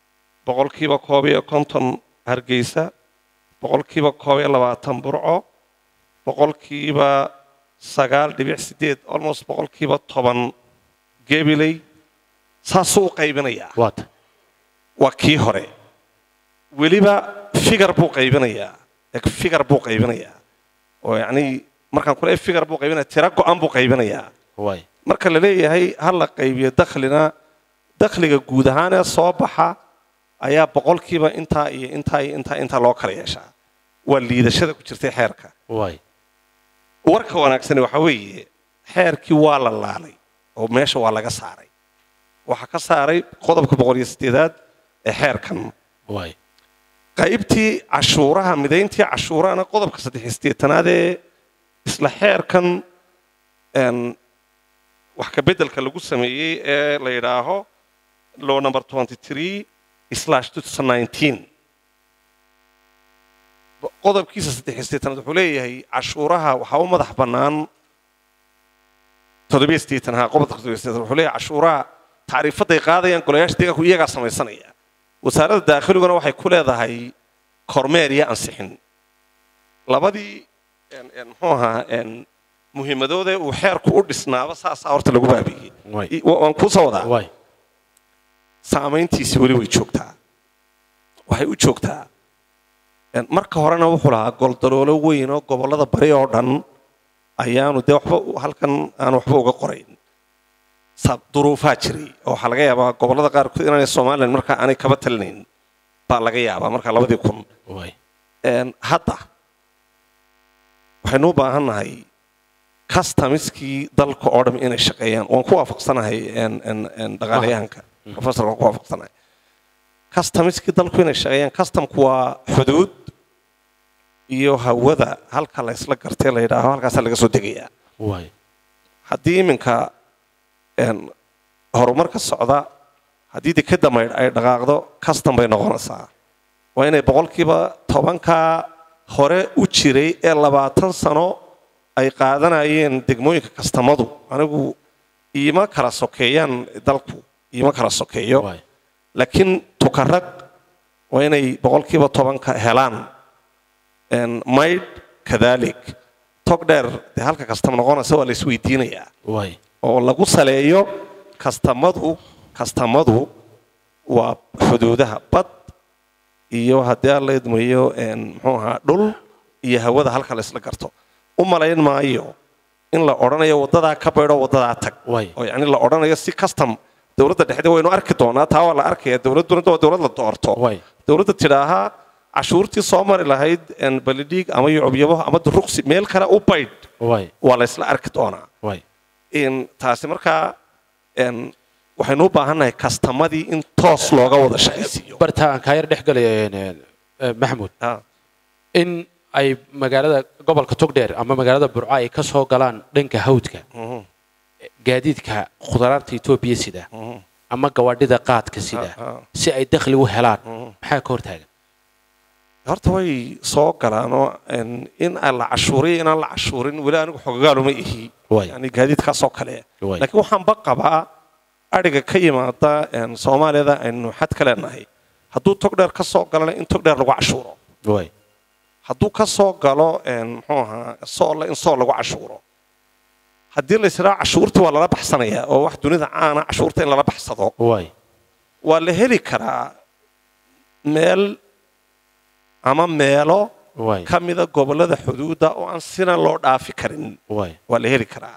boqolkiiba koob iyo konton hargeysa boqolkiiba koob iyo labaatan burco boqolkiiba sagaal dhibic sideed almost boqolkiiba toban gebiley saasuu u qaybinayaa waata waa kii hore weliba figar buu qaybinayaa eg figar buu qaybinayaa oo yacnii markaan kule figar buu qaybinaya tira go-an buu qaybinayaa waay marka la leeyahay ha la qaybiyo dakhlina dakhliga guud ahaan ee soo baxa ayaa boqolkiiba intaa iyo intaa iyo intaa intaa loo kala yeeshaa waa liidashada ku jirtay xeerka waay warka wanaagsani waxaa weeye xeerkii waa la laalay oo meesha waa laga saaray waxaa ka saaray qodobka boqol iyo sideedaad ee xeerkan waay qaybtii cashuuraha midayntii cashuurahana qodobka saddex iyo siddeetanaad ee isla xeerkan een, wax ka beddelka lagu sameeyey ee la yidhaaho law number twenty three slash two thousand nineteen qodobkiisa saddex iyo siddeetanaad wuxuu leeyahay cashuuraha waxaa u madax bannaan toddobiyo siddeetan ha qodobka toddobiyo siddeetan wuxuu leeyahay cashuuraha tacriifaday qaadayaan golayaasha deegaanku iyagaa samaysanaya wasaaradda daakhiliguna waxay ku leedahay kormeer iyo ansixin labadii een- een, muxuu ahaa een, muhiimadoodee uu xeerku u dhisnaaba saasaa horta lagu baabiyey waay I- wa- waan kuu soo wadaa waay saamayntiisi weli way joogtaa waxay u joogtaa een, marka horena wuxuu lahaa goldaloolo weyn oo gobollada bari oo dhan ayaanu dee waxba u- halkan aan waxba uga qorayn sa- duruufaa jiray oo waxaa laga yaabaa gobollada qaarkood inaanay somalilan markaa aanay kaba talinayn baa laga yaabaa marka labadii kun waay Een, hadda waxaynu u baahan nahay customiskii dalka oo dham inay shaqeeyaan waan ku waafaqsanahay een- een- een dhaqaalayahanka professorka waan ku waafaqsanahay customiskii dalku inay shaqeeyaan customku waa xuduud iyo hawada halka la isla gartay la yidhaaho halkaasaa laga soo degayaa waay haddii iminka een, horumar ka socda haddii dekeda maydh ay dhaqaaqdo custom bay noqonaysaa waa inay boqolkiiba tobankaa hore u jiray ee labaatan sano ay qaadanayeen degmooyinka kastamadu anigu iima kala sokeeyaan dalku iima kala sokeeyo waay laakiin tukarag waa inay boqolkiiba tobanka helaan Een, maydh kadalik tog dheer dee halka kastam noqonaysa waa la isweydiinayaa waay oo lagu saleeyo kastamadu kastamadu waa xuduudaha bad iyo haddii aan la idmayo een, muxuu ahaa dhul iyo hawada halka la isla garto u malayn maayo in la odhanayo waddadaa ka baydho waddadaa tag waay oo yacni la odhanayo si custom dowladda dhexde waynu arki doonaa taa waa la arkaya dowladduna waa dowlad la doorto waay dowladda tidhaahaa cashuurtii soo mari lahayd een, balidhiig ama yucubyabo ama duruqsi meel kale u baydh waay waa la isla arki doonaa waay in taasi markaa een, waxaynu u baahannahay kastamadii in toos looga wada shaqaysiiyo barta aan kaa yar dhex galaya een, een, maxamuud Ah, in ay magaalada gobolka togdheer ama magaalada burco ay ka soo galaan dhanka hawdka mhm, gaadiidka khudaraarta etoobiya sida mhm, ama gawaadhida qaadka sida ah, ah, si ay dakhli u helaan mhm. maxaa ka hortaagan horta way soo galaan oo een, in aan la cashuuriyo inaan la cashuurin weli anigu xogagaaluma ihi waay yani gaadiidkaasoo kale waay laakiin waxaanba qabaa adhiga ka yimaada een, soomaaliyada aynu xad ka leenahay hadduu togdheer ka soo galana in togdheer lagu cashuuro waay hadduu ka soo galo een, muxuu ahaa soolle in sool lagu cashuuro haddii la ysidhaa cashuurtii waa lala baxsanayaa oo wax dunida caana cashuurta in lala baxsado waay waa la heli karaa meel ama meelo waay ka mida gobollada xuduudda oo aan sina loo dhaafi karin waay waa la heli karaa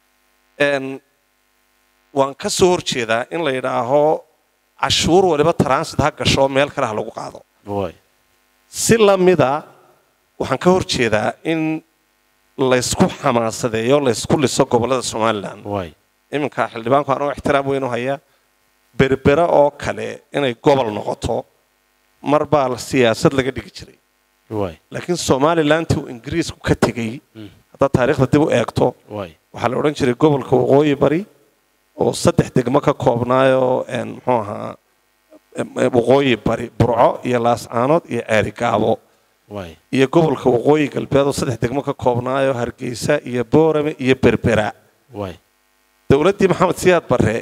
Een, waan ka soo horjeedaa in la yidhaaho cashuur waliba transit ha gasho meel kale ha lagu qaado waay si la mida waxaan ka horjeedaa in laysku xamaasadeeyo laysku liso gobollada somalilan waay iminka xildhibaanku anoo ixtiraam weyn u haya berbera oo kale inay gobol noqoto mar baa siyaasad laga dhigi jiray waay laakiin somalilantii uu ingiriisku ka tegey Mm. haddaad taariikhda dib u eegto waay waxaa la odhan jiray gobolka waqooyi bari oo saddex degmo ka koobnaayoo een, muxuu ahaa em, em, waqooyi bari burco iyo laascaanood iyo ceerigaabo waay iyo gobolka waqooyi galbeed oo saddex degmo ka koobnaayoo hargeysa iyo boorame iyo berbera waay dowladdii maxamed siyaad barre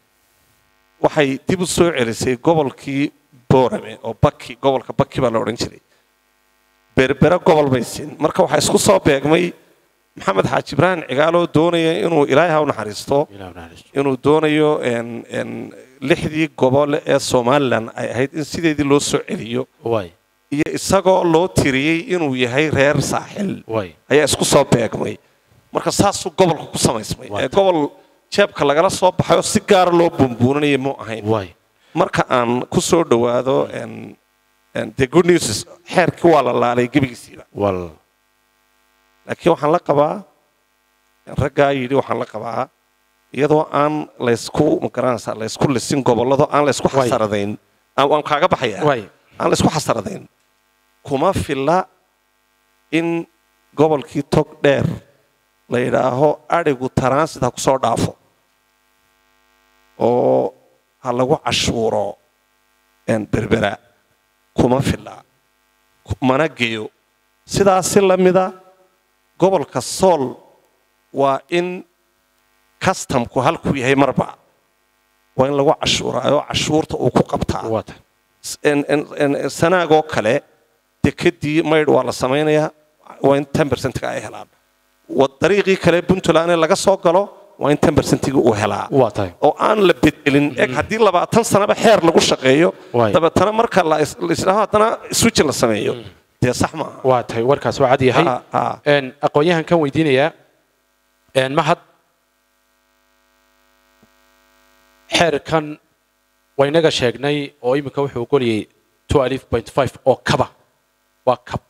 waxay dib u soo celisay gobolkii boorame oo baki gobolka baki baa la odhan jiray berbera gobol bay siin marka waxaa isku soo beegmay maxamed xaaji ibraahim cigaaloo doonaya inuu ilaahay ha u naxariisto inuu doonayo een, een, lixdii gobol ee somalilan ay ahayd in sideedii loo soo celiyo waay iyo isagoo loo tiriyey inuu yahay reer saaxil waay ayaa isku soo beegmay marka saasuu gobolka ku samaysmay Waa ee gobol jeebka lagala soo baxay oo si gaara loo bumbuuninaya mu ahayn waay marka aan ku soo dhowaado een, een, the good news is xeerkii waa la laalay gebigiisiiba wal laakiin waxaan la qabaa raggaa yidhi waxaan la qabaa iyadoo aan laysku magaranaysaa laysku lisin gobolladoo aan laysku Waay. xasaradayn aan waan kaaga baxaya waay aan laysku xasaradayn kuma filla in gobolkii tog dheer la yidhaaho adhigu transit ha ku soo dhaafo oo ha lagu cashuuro een, berbera kuma filla ku- mana geeyo sidaasi la mida gobolka sool waa in kastamku halkuu yahay marba waa in lagu cashuuraayo cashuurta uu ku qabtaa waa tahay en- en- en- sanaagoo kale dekedii maydh waa la samaynayaa waa in ten percentga ay helaan wa dariiqii kale puntland ee laga soo galo waa in ten percentigi uu helaa waa tahay oo aan la bedelin eg haddii labaatan sanaba xeer lagu shaqeeyo Waay. dabeetana marka la is- la isdhaho haddana switch la sameeyo dee sax maaha waa tahay warkaas waa cad yahay Ah, ah. een aqoon-yahan kan weydiinayaa een mahad xeerkan waynaga sheegnay oo iminka wuxuu ogoliyey two alif point five oo kaba waa kab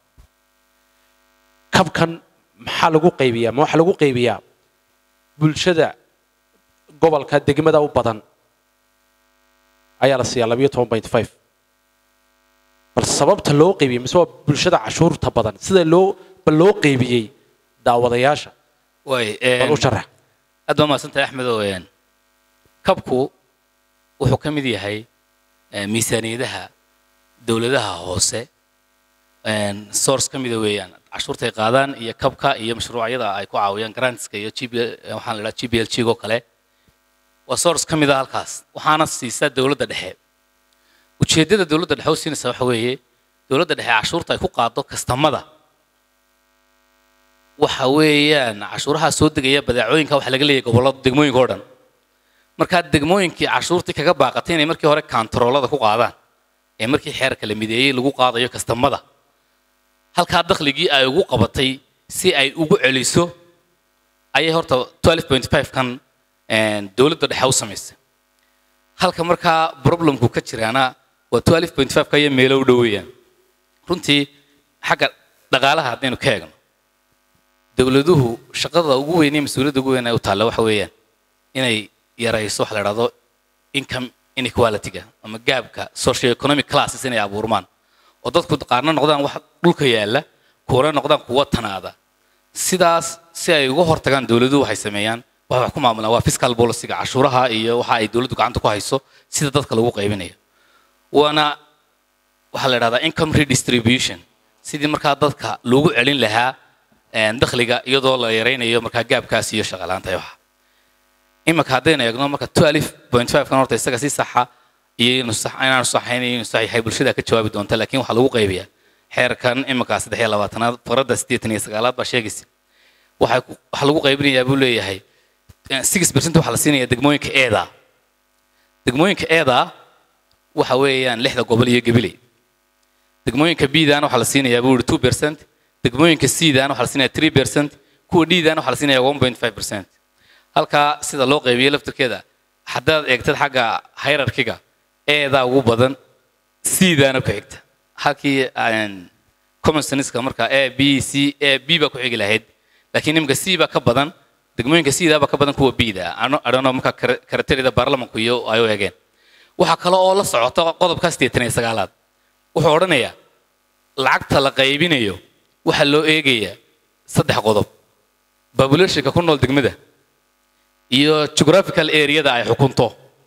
kabkan maxaa lagu qaybiyaa ma waxaa lagu qaybiyaa bulshada gobolka degmada u badan ayaa la siiyaa labayo toban point five bal sababta loo qaybiyey mise waa bulshada cashuurta badan sida loo bal loo qaybiyey daawadayaasha waay bal u sharax aad baa mahadsantahay axmed oo een, kabku wuxuu ka mid yahay eh, miisaaniyadaha dowladaha hoose een, source ka mida weeyaan cashuurtay qaadaan iyo kabka iyo mashruucyada ay ku caawiyaan grantska iyo GB waxaan la idhaha g b l g oo kale waa source ka mid a halkaas waxaana siisaa dowladda dhexe ujeeddada dowladda dhexe u siinaysa waxa weeye dowladda dhexe cashuurta ay ku qaado kastamada waxa weeyaan cashuuraha soo degaya badeecooyinka waxa laga leeyahay gobollada degmooyinka oo dhan markaa degmooyinkii cashuurtii kaga baaqatay inay markii hore kantaroolada ku qaadaan ee markii xeerka la mideeyey lagu qaadayo kastamada halkaa dakhligii ay ugu qabatay si ay ugu celiso ayay horta 12.5 kan een, dowladda dhexe u samaysay halka markaa problemku ka jiraana waa 12.5 ka iyo meelo u dhow weeyaan runtii xagga dhaqaalaha haddaynu ka eegno dowladuhu shaqada ugu weyn iyo mas-uuliyadda ugu weyn ay u taalla waxa weeyaan inay yarayso waxa la dhahdo income inequality-ga ama gaabka socio-economic classes inay abuurmaan oo dadku qaarna noqdaan wax dhulka yaalla kuwana noqdaan kuwa tanaada sidaas si ay uga hortagaan dowladuhu waxay sameeyaan waxay wax ku maamulaan waa fiscal policy-ga cashuuraha iyo waxa ay dowladdu gacanta ku hayso sida dadka lagu qaybinayo waana waxaa la dhahdaa income redistribution sidii markaa dadka loogu celin lahaa een, dakhliga iyadoo la yaraynayo markaa gaabkaas iyo shaqalaanta waxa imanka haddaynu eegno marka 12.5 kan horta isaga si saxa iyo inuu sax inaanu saxayn iyo inuu sax yahay bulshada ka jawaabi doonta laakiin waxaa lagu qaybiyaa xeerkan imanka saddex iyo labaatanaad farada siddeetan iyo sagaalaad baa sheegaysa waxaa ku- waxaa lagu qaybinayaa buu leeyahay eh, 6% waxaa la siinayaa degmooyinka eeda degmooyinka eeda waxa weeyaan lixda gobol iyo gabiley degmooyinka bdan waxaa la siinayaa buu yihi two percent degmooyinka cdan waxaa la siinayaa three percent kuwa ddan waxaa la siinayaa one point five percent halkaa sida loo qaybiyey laftirkeeda haddaad eegtad xagga hierarchiga eedaa ugu badan cdaana ku xigta halkii aan common sense-ka marka a b c a b baa ku xigi lahayd laakiin imika c baa ka badan degmooyinka cdaa baa ka badan kuwa bda adhano marka karaterida baarlamanku iyo ay u eegeen waxaa kale oo la socota qodobka siddeetan iyo sagaalaad wuxuu odhanayaa lacagta la qaybinayo waxaa loo eegayaa saddex qodob populationka ku nool degmada iyo geographical areada ay xukunto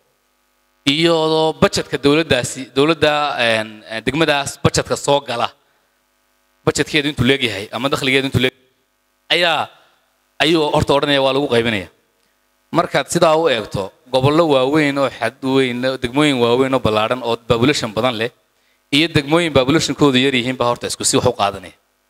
iyo budgetka dowladdaasi dowladda een, een, degmadaas budgetka soo gala budgetkeedu intuu leegyahay ama dakhligeedu intuu leeg ayaa ayuu horta odhanaya waa lagu qaybinaya markaad sidaa u eegto gobollo waaweyn oo xad weyn degmooyin waaweyn oo ballaadhan oo population badan leh iyo degmooyin populationkoodu yar yihiin baa horta isku si wax u qaadanaya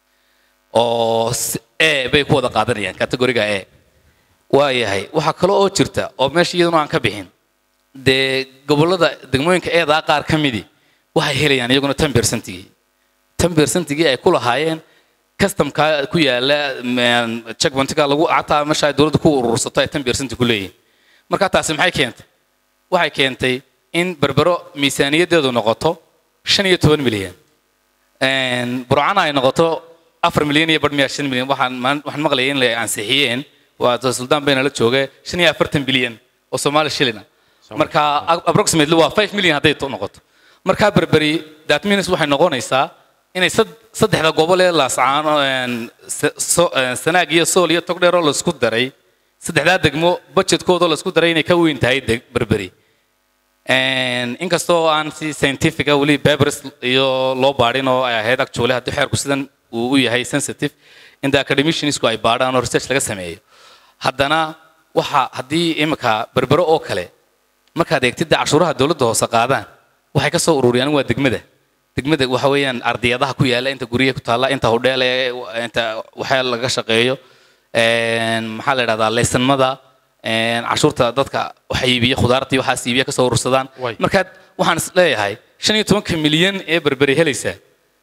oo s- e bay ku wada qaadanayaan kategoriga e waayahay waxaa kale oo jirta oo meesha iyaduna aan ka bixin dee gobollada degmooyinka eedaa qaar ka midii waxay helayaan iyaguna tan bersentigii tan bersentigii ay ku lahaayeen customka ku yaala checkpointiga lagu xataa meesha ay dowladda ku urursato ay tan bersenti ku leeyihin marka taasi maxay keentay waxay keentay in berbero miisaaniyaddeedu noqoto shan iyo toban milyan Een, burcana ay noqoto afar milyan iyo badh miya shan milyan waxaan maan- waxaan maqlayay in la ansixiyeen waa suldaan bayna la jooga shan iyo afartan bilyan oo soomaali shilina marka a- approximately waa five million hadday to noqoto markaa berberi that means waxay noqonaysaa inay sad- saddexda gobol ee laascaan sanaag iyo sool iyo togdheer oo laisku daray saddexdaa degmo budgetkoodoo laisku daray inay ka weyn tahay deg- berberi Een, inkastoo aan si scientifica weli papers iyo loo baadhin oo ay ahayd actually haddii xeerku sidan uu u yahay sensitive inta academiciansku ay baadhaan oo research laga sameeyo haddana waxa haddii imika berbero oo kale markaad eegtidda cashuuraha dowladda hoose qaadaan waxay ka soo ururiyaan waa degmada degmada waxa weeyaan ardiyadaha ku yaala inta guryaha ku taalla inta hodheel ee inta waxaa laga shaqeeyo een, maxaa la idhahdaa leysanmada een, cashuurta dadka waxa iibiya khudaarta iyo waxaas iibiya kasoo urursadaan Way. markaad waxaan is leeyahay shan iyo tobanka milyan ee berberi helaysaa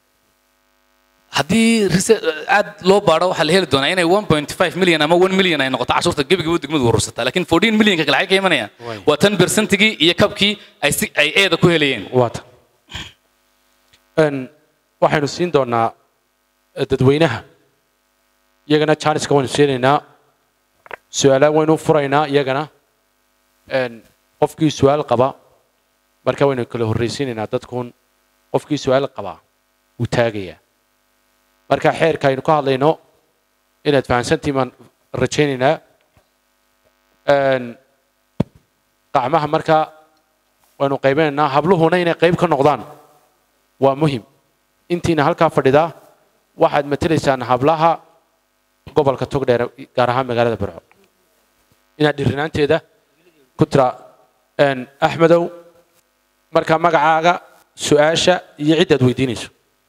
haddii rese- aad loo baadho waxaa la heli doonaa inay 1.5 milyan ama 1 milyan ay noqoto cashuurta gebigaba degmadu urursataa laakiin 14 milyanka kale xay ka imanayaan Way. waa tan bersentigii iyo kabkii ay si ay eeda ku helayeen waata Een, waxaynu siin doonaa eh, dadweynaha iyagana janiska waynu siinaynaa su-aalaan waynu furaynaa iyagana Een, qofkii su-aal qaba marka waynu kala horreysiinaynaa dadkun qofkii su-aal qaba wuu taagayaa marka xeerka aynu ka hadlayno inaad fahansantiin baan rajaynaynaa Een, qacmaha marka waynu qaybinaynaa habluhuna inay qayb ka noqdaan waa muhim intiina halkaa fadhidaa waxaad matelaysaan hablaha gobolka togdheer gaar ahaan magaalada burco inaad dhirinaanteeda ku tira Een, axmedow marka magacaaga su-aasha iyo ciddaad weydiinayso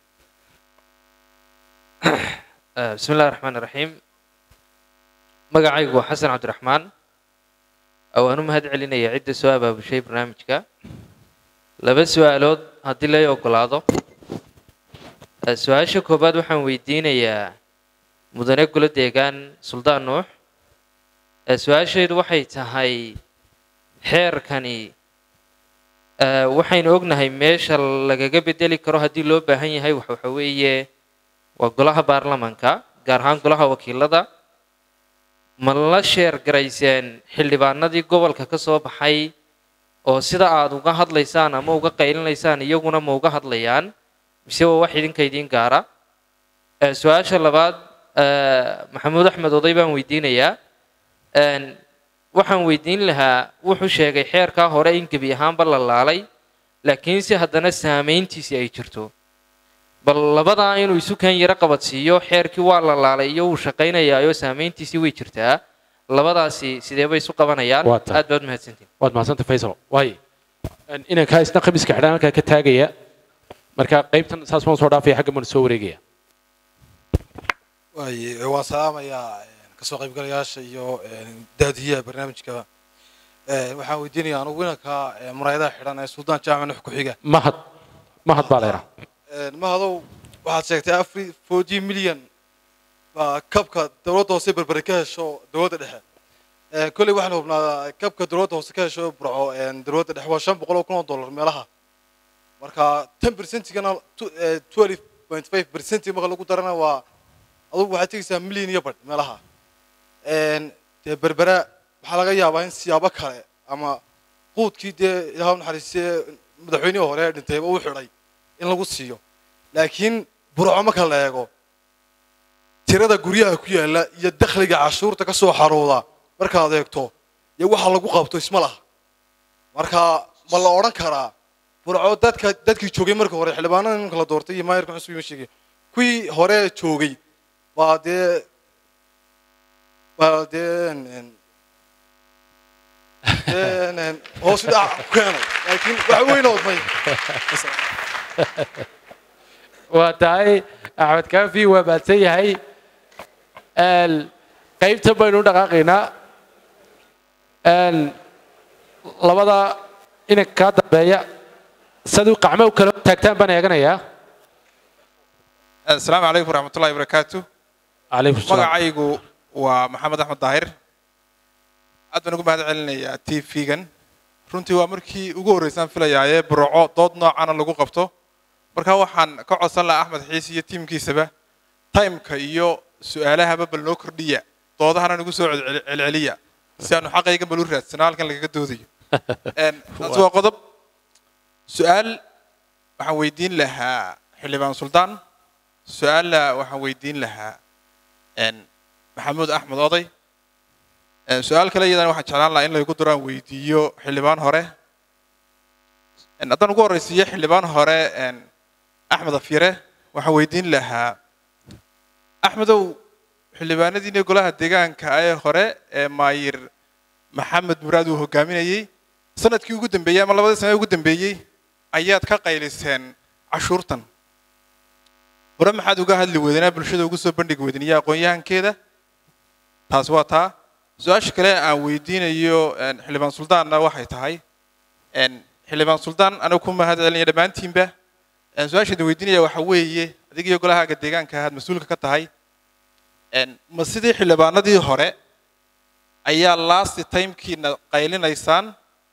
آه، بسم الله الرحمن الرحيم magacaygu waa xasan cabdiraxmaan oo aan u mahad celinaya cidda soo abaabushay barnaamijka laba su-aalood haddii lay ogolaado آه، su-aasha koowaad waxaan weydiinayaa mudane golo deegaan suldaan nuux آه، su-aashaydu waxay tahay xeerkani آه، waxaynu ognahay meesha lagaga bedeli karo haddii loo baahan yahay wax waxa weeye waa golaha baarlamanka gaar ahaan golaha wakiilada ma la sheer garayseen xildhibaanadii gobolka ka soo baxay oo sida aad uga hadlaysaan ama uga qaylinaysaan iyaguna ma uga hadlayaan mise waa wax idinka idiin gaara Eh, su-aasha labaad eh, maxamuud axmed oday baan weydiinayaa Een, waxaan weydiin lahaa wuxuu sheegay xeerkaa hore in gebi ahaanba la laalay laakiinse haddana saameyntiisi ay jirto bal labadaa inuu isu kan yaro qabadsiiyo xeerkii waa la laalay iyo wuu shaqaynayaayo saameyntiisii way jirtaa labadaasi sidee bay isu qabanayaan Waa tahay. aad baad mahadsantiin waad mahadsanta faysal waay Een, inankaa isna khamiiska xidhan halkaa ka taagaya marka qaybtan saas waan soo dhaafaya xagga baan soo wareegaya waaye waan salaamayaa een, kasoo qaybgalayaasha iyo een, daadiyaha barnaamijka Een, waxaan weydiinayaa anugu inanka een, muraayadaha xidhan ee suldaan jaamac nuux ku-xiga mahad mahad baa leeraa Een, mahadow waxaad sheegtay afri forty milyan baa kabka dowladda hoose berbere ka hesho dowladda dhexe Een, kolley waxaan hubnaa kabka dowladda hoose ka hesho burco een, dowladda dhexe waa shan boqol oo kun oo dollar meelaha marka ten percentigana twelve point five percentig marka lagu darana waa adugu waxaad tegaysaa milyan iyo badh meelaha Een, dee berbera waxaa laga yaabaa in siyaabo kale ama quudkii dee ilaah u naxariistee madaxweynihii hore ee dhintayba u xidhay in lagu siiyo laakiin burco marka la eego tirada guryaha ku yaala iyo dakhliga cashuurta ka soo xarooda markaad eegto iyo waxa lagu qabto isma laha marka ma la odhan karaa burco dadka dadkii joogay marka hore xildhibaanada nimanka la doortay iyo maayarka cusub ima sheegay kuwii hore joogay baa dee baa dee een- een- dee een- een hoos u dhac ku keenay laakiin wax weyn oodmay waa tahay axmed kaafi waa baadsan yahay Een, qaybta baynu u dhaqaaqaynaa Een, labada inanka kaa dambeeya siduu qacmo u kala taagtaan baan eeganayaa asalaamu calaykum waraxmatullahi wabarakaatu calaykum salaam magacaygu waa maxamed axmed daahir aad baan ugu mahad celinayaa t v-gan runtii waa markii ugu horreysaan filayaaye burco dood noocana lagu qabto marka waxaan ka codsan lahaa axmed xiis iyo tiimkiisaba timeka iyo su-aalahaba bal noo kordhiya doodahana nagu soo celcel- celceliya si aanu xaqaygan bal u raadsano halkan lagaga doodayo Een, taasi waa qodob su-aal waxaan weydiin lahaa xildhibaan suldaan su-aalla waxaan weydiin lahaa een, maxamuud axmed oday Een, su-aal kale iyadana waxaan jeclaan lahaa in laygu duraan weydiiyo xildhibaan hore Een, haddaan ugu horreysiiyo xildhibaan hore een, axmed afyare waxaan weydiin lahaa axmedow xildhibaanadiina golaha deegaanka ee hore ee maayir maxamed muraad uu hogaaminayey sanadkii ugu dambeeyey ama labadii sane ugu dambeeyey ayaad ka qayliseen cashuurtan hore maxaad uga hadli weydeen ee bulshada ugu soo bandhigi weydeen iyo aqoon-yahankeeda taas waa taa su-aasha kale aan weydiinayo een, xildhibaan suldaanna waxay tahay een, xildhibaan suldaan anigu ku mahad celinaya dhammaantiinba een, su-aasha idin weydiinaya waxa weeye adiga iyo golahaaga deegaanka ahaad mas-uulka ka tahay een, ma sidii xildhibaanadii hore ayaa last timekiina qaylinaysaan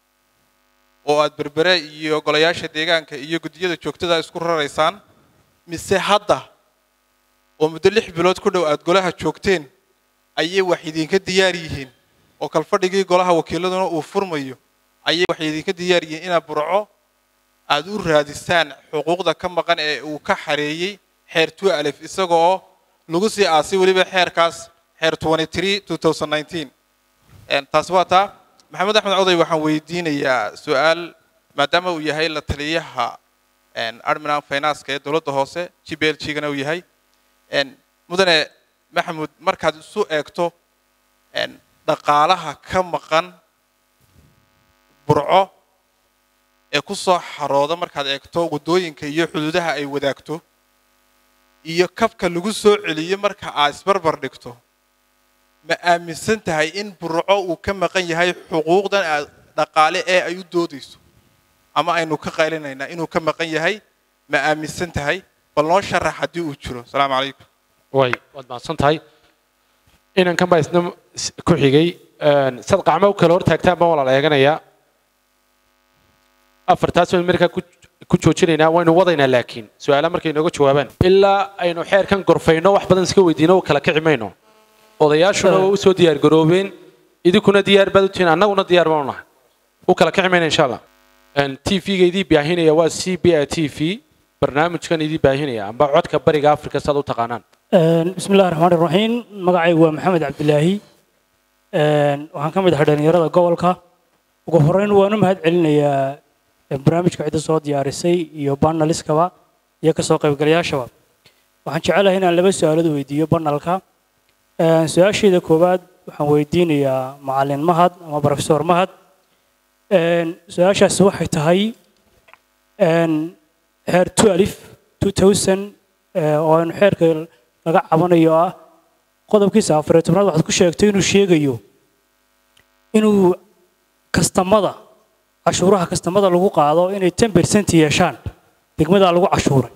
oo aad berbere iyo golayaasha deegaanka iyo guddiyada joogtada isku raraysaan mise hadda oo muddo lix bilood ku dhow aad golaha joogteen ayay wax idinka diyaar yihiin oo kalfadhigii golaha wakiiladuna uu furmayo ayay wax idinka diyaar yihiin inaad burco aad u raadisaan xuquuqda ka maqan ee uu ka xareeyey xeer two alif isagoo lagu sii aasay weliba xeerkaas xeer 23 2019 Een, taasi waa taa maxamed axmed coday waxaan weydiinayaa su-aal maadaama uu yahay la taliyaha een, admiral finance ee dowladda hoose g b l g-gana uu yahay een, mudane maxamuud markaad isu eegto een, dhaqaalaha ka maqan burco ee ku soo xarooda markaad eegto waddooyinka iyo xuduudaha ay wadaagto iyo kabka lagu soo celiyo marka aad isbarbar dhigto ma aaminsan tahay in burco uu ka maqan yahay xuquuqdan aad dhaqaale ee ay u doodayso ama aynu ka qaylinaynaa inuu ka maqan yahay ma aaminsan tahay bal noo sharax haddii uu jiro asalaamu calaykum way waad mahadsan tahay inankan baa isna s- ku xigay Een, sad qacmo u kala hor taagtaan baan walaala eeganayaa afartaas baynu markaa ku ku joojinaynaa waynu wadaynaa laakiin su-aala markay inooga jawaabaan ilaa aynu xeerkan gorfayno wax badan iska weydiino u kala kici mayno odayaashuna waa u soo diyaar garoobeen idinkuna diyaar baad u tihiin annaguna diyaar baanu nahay u kala kici mayna insha allah t v-ga idii baahinaya waa c b a t v barnaamijkan idii baahinaya amba codka bariga afrika saad u taqaanaan بسم الله الرحمن الرحيم magacay waa maxamed cabdilaahi waxaan ka mid ahay dhalinyarada gobolka ugu horeyn waan u mahad celinayaa barnaamijka cidda soo diyaarisay iyo banaliskaba iyo kasoo qaybgalayaashaba waxaan jecelahay inaan laba su-aalood weydiiyo banalka su-aasheeda koowaad waxaan weydiinayaa macalin mahad ama profesor mahad su-aashaasi waxay tahay xeer two alif two thousand oo aynu xeerka laga cabanayo ah qodobkiisa afariyo tobnaad waxaad ku sheegtay inuu sheegayo inuu kastamada cashuuraha kastamada lagu qaado inay ten percent yeeshaan degmadaa lagu cashuuray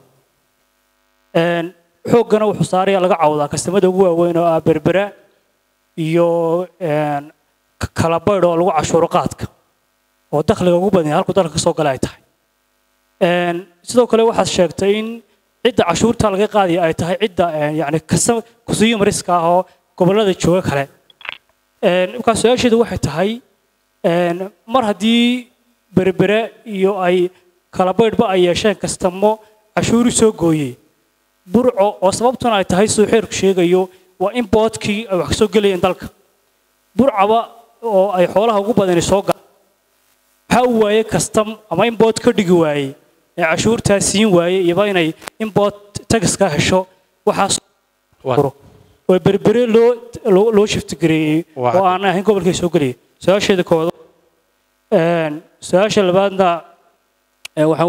xooggana wuxuu saaraya laga cawdaa kastamada ugu waaweyn oo ah berbera iyo kalabaydh oo lagu cashuuro qaadka oo dakhliga ugu badan yahay halku dalka kasoo gala ay tahay sidoo kale waxaad sheegtay in cidda cashuurta laga qaadaya ay tahay cidda yani kusiyo mariska ah oo gobollada jooga kale markaa su-aasheedu waxay tahay mar haddii berbere iyo ay kalabaydhba ay yeesheen kastamo cashuuri soo gooyey burco oo sababtuna ay tahay siduu xeerku sheegayo waa in boodkii ay wax kasoo gelayeen dalka burcaba oo ay xoolaha ugu badani soo galaan waxaa u waayey kastam ama in bood ka dhigi waayey ee cashuurtaa siin waayey iyoba inay in bood tagiska hesho waxaas oo berbere loo loo loo shiftigareeyey oo aan ahayn gobolkay soo geliyay su-aasheeda koowaad su-aasha labaadna waxaan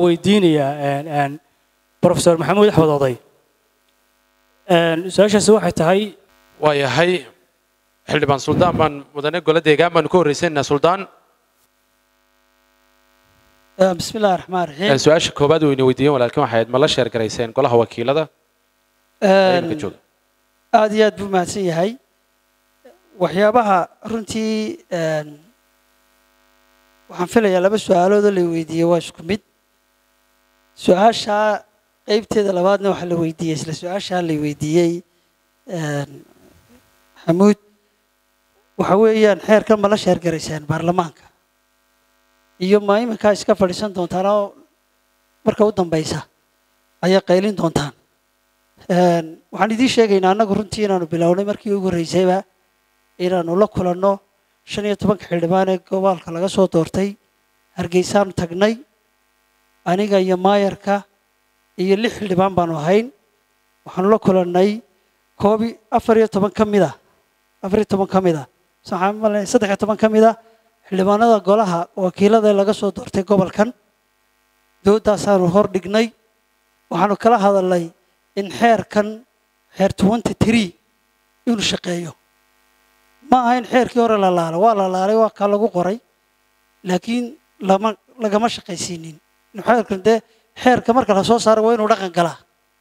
weydiinayaa profesor maxamuud axmed oday su-aashaasi waxay tahay waayahay xildhibaan suldaan baan mudane gole deegaan baanu ka horreysanayna suldaan bismi illahi raxmaan raxiim su-aasha koowaad weyna weydiiyeen walaalkin waxay ahayd ma la sheer garayseen golaha wakiilada ee imika jooga aad iyo aad buu mahadsan yahay waxyaabaha runtii een, waxaan filayaa laba su-aaloodoo la weydiiyey waa isku mid su-aashaa qeybteeda labaadna waxaa la weydiiyey isla su-aashaa la weydiiyey een, xamuud waxa weeyaan xeerkan ma la sheergaraysaan baarlamaanka iyo ma iminkaa iska fadhiisan doontaan oo marka u dambeysa ayay qaylin doontaan Een, waxaan idiin sheegaynaa annagu runtii inaanu bilownay markii ugu horreysayba inaanu la kulanno shan iyo tobanka xildhibaan ee gobolka laga soo doortay hargeysaanu tagnay aniga iyo maayarka iyo lix xildhibaan baanu ahayn waxaanu la kulannay koobi afar iyo toban ka mid a afar iyo toban ka mid a waxaan malay saddex iyo toban ka mid a xildhibaanada golaha wakiilada ee laga soo doortay gobolkan doodaasaanu hor dhignay waxaanu kala hadalnay in xeerkan xeer twenty three inuu shaqeeyo ma aha in xeerkii hore la laalo waa la laalay waa kaa lagu qoray laakiin lama lagama shaqaysiinin inuu xeerkan dee xeerka marka la soo saaro waa inuu dhaqan galaa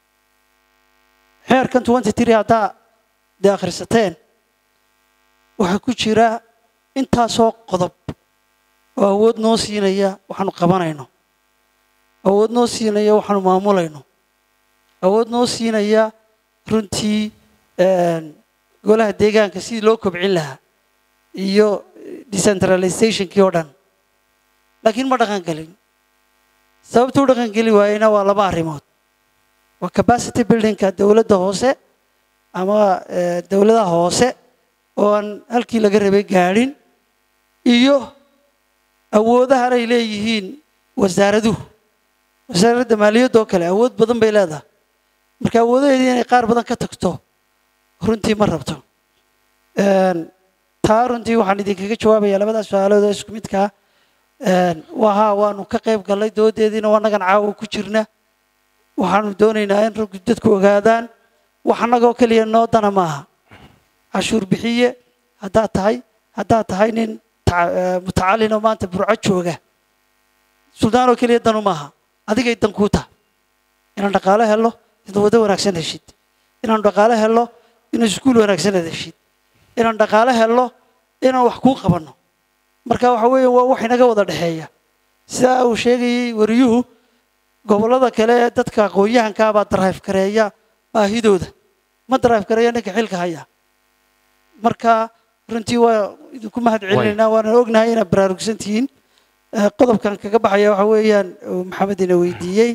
xeerkan twenty three haddaa dee akhrisateen waxaa ku jira intaasoo qodob oo awood noo siinaya waxaanu qabanayno awood noo siinaya waxaanu maamulayno awood noo siinaya runtii een, golaha deegaanka sidii loo kobcin lahaa iyo decentralizationkii oo dhan laakiin ma dhaqan gelin sababta u dhaqan geli waayena waa laba arrimood waa capacity buildingka dowladda hoose ama eh, dowladaha hoose oo aan halkii laga rabay gaadhin iyo awoodahan ay leeyihiin wasaaraduhu wasaaradda maaliyadda oo kale awood badan bay leedahay marka awoodaheedii inay qaar badan ka tagto runtii ma rabto Een, taa runtii waxaan idinkaga jawaabayaa labadaas su-aalood oo isku midkaa waa haa waanu ka qayb gallay doodeediina waa nagan caawa ku jirna waxaanu doonaynaa in raggu dadku ogaadaan wax annagoo keliya noo dana maaha cashuur bixiye haddaad tahay haddaad tahay nin ta- eh, mutacalin oo maanta burco jooga suldaanoo keliya danu maaha adigay dan kuu tahay inaan dhaqaale helo inaad waddo wanaagsan heshid inaan dhaqaale helo inaan iskuul wanaagsan aad heshid inaan dhaqaale helo inaan wax kuu qabanno marka waxa weeye waa wax inaga wada dhexeeya sidaa uu sheegayey wariyuhu gobollada kale ee dadka aqoon-yahankaa baa daraif kareeya baahidooda ma daraif kareeya ninka xilka haya marka runtii waa idinku mahad celinaynaa waana ognahay inaad baraarugsan tihiin Eh, qodobkan kaga baxaya waxa weeyaan uu maxamed ina weydiiyey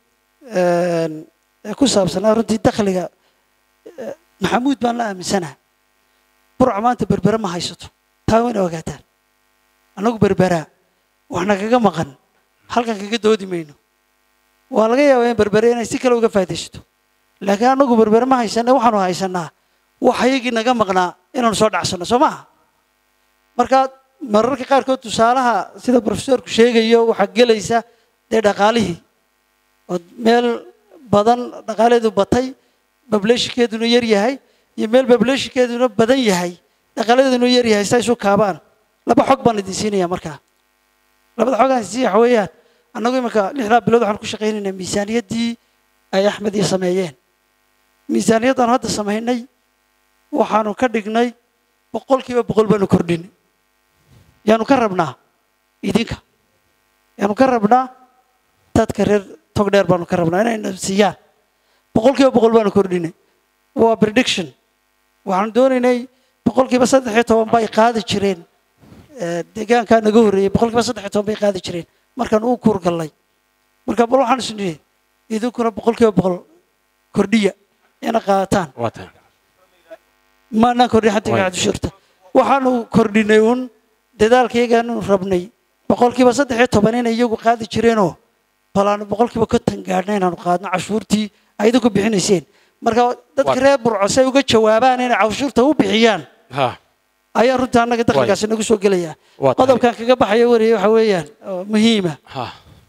een, ee ku saabsanaa runtii dakhliga eh, maxamuud baan la aaminsanaha burca maanta berbere ma haysato taa wayna ogaataan annagu berberaa waxna kaga maqan halkan kaga doodi mayno waa laga yaabaa in berbere inay si kale uga faaidaysato laakiin annagu berbere ma haysana waxaanu haysanaa wax ayagii naga maqnaa inaanu soo dhacsanno soo maaha marka mararka qaarkood tusaalaha sida profesorku sheegayo waxaa gelaysa dee dhaqaalihii oo meel badan dhaqaaleedu batay bableeshikeeduna yar yahay iyo meel bableeshikeeduna badan yahay dhaqaaladeeduna yar yahay sa isu kaabaan laba xog baan idin siinaya markaa labada xog aan sii waxa weeyaan annagu iminka lixdaa bilood waxaan ku shaqaynaynaa miisaaniyaddii ay axmed iyo sameeyeen miisaaniyaddaanu hadda samaynay waxaanu ka dhignay boqolkiiba boqol baanu kordhinay yaanu ka rabnaa idinka yaanu ka rabnaa dadka reer togdheer baanu ka rabnaa inayna siiyaan boqolkiiba boqol baanu kordhinay waa prediction waxaanu doonaynay boqolkiiba saddex iyo toban bay qaadi jireen eh, deegaankaa naga horreeyey boqolkiiba saddex iyo toban bay qaadi jireen markaan u kuurgallay marka bal waxaan is nidhi idinkuna boqolkiiba boqol kordhiya ina qaadataan waa tahay maanaan kordhin xaddiga Waay. cabdishurta waxaanu kordhinay un dadaalkaygaanu rabnay boqolkiiba saddex iyo toban inay iyagu qaadi jireenoo balaanu boqolkiiba konton gaadhna inaanu qaadno cashuurtii ay idinku bixinayseen marka dadka Waa- reer burco say uga jawaabaan inay cashuurta u bixiyaan ha ayaa runtii annaga dakhligaasi nagu soo gelaya waa tahay qodobkan kaga baxaya wariye waxa weeyaan oo muhiima ha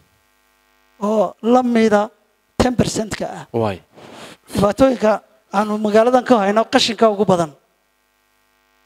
oo la mida ten percentka ah waay dhibaatooyinka aanu magaaladan ka hayno qashinka ugu badan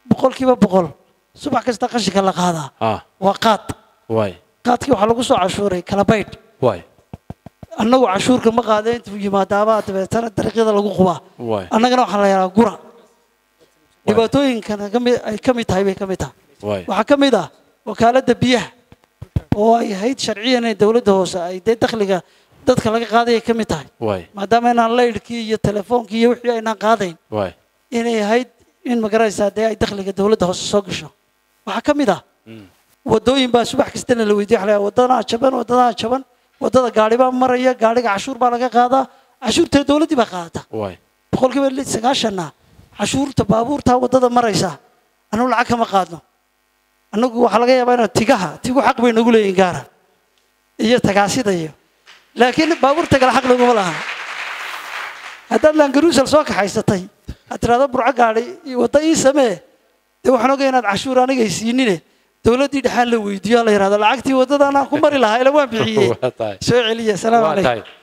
boqolkiiba boqol subax kasta qashinka la qaadaa ah waa qaad waay qaadkii waxaa lagu soo cashuuray kala baydh waay annagu cashuurka ma qaada intuu yimaadaabaa dabeetana dariiqyada lagu qubaa waay annagana waxaa la yidhaha gura dhibaatooyinkana ka mid ay ka mid tahay bay ka mid tahay waay waxaa ka mid ah wakaaladda biyaha oo ay ahayd sharciyan in dowladda hoose ay dee dakhliga dadka laga qaadayay ka mid tahay waay maadaama inaan laydhkii iyo telefoonkii iyo wixii aynaan qaadayn waay inay ahayd in magaraysaa dee ay dakhliga dowladda hoose soo gasho waxaa ka mid ah Mm. wadooyin baa subax kastana la weydiiya waxa la yidhaha, waddadaa jaban waddadaa jaban waddada gaari baa maraya gaariga cashuur baa laga qaadaa cashuurta dowladdii baa qaadata waay boqolkiiba li- sagaashanna cashuurta baabuurta waddada maraysa annagu lacag kama qaadno annagu waxaa laga yaabaa inaan tigaha tigu xaq bay nagu leeyihin gaara iyo tagaasida iyo laakiin baabuurta kale xaq naguma laha haddaad langaruusal soo kaxaysatay aad tiraahdo burco gaadhi iyo wadda ii samee dee waxaan ogay inaad cashuur anigay siinine dowladdii dhexaan la weydiiyo la yidhahdo lacagtii waddada anaan ku mari lahaa ila waan bixiyey waa tahay soo celiya salaamu waa calaykum tahay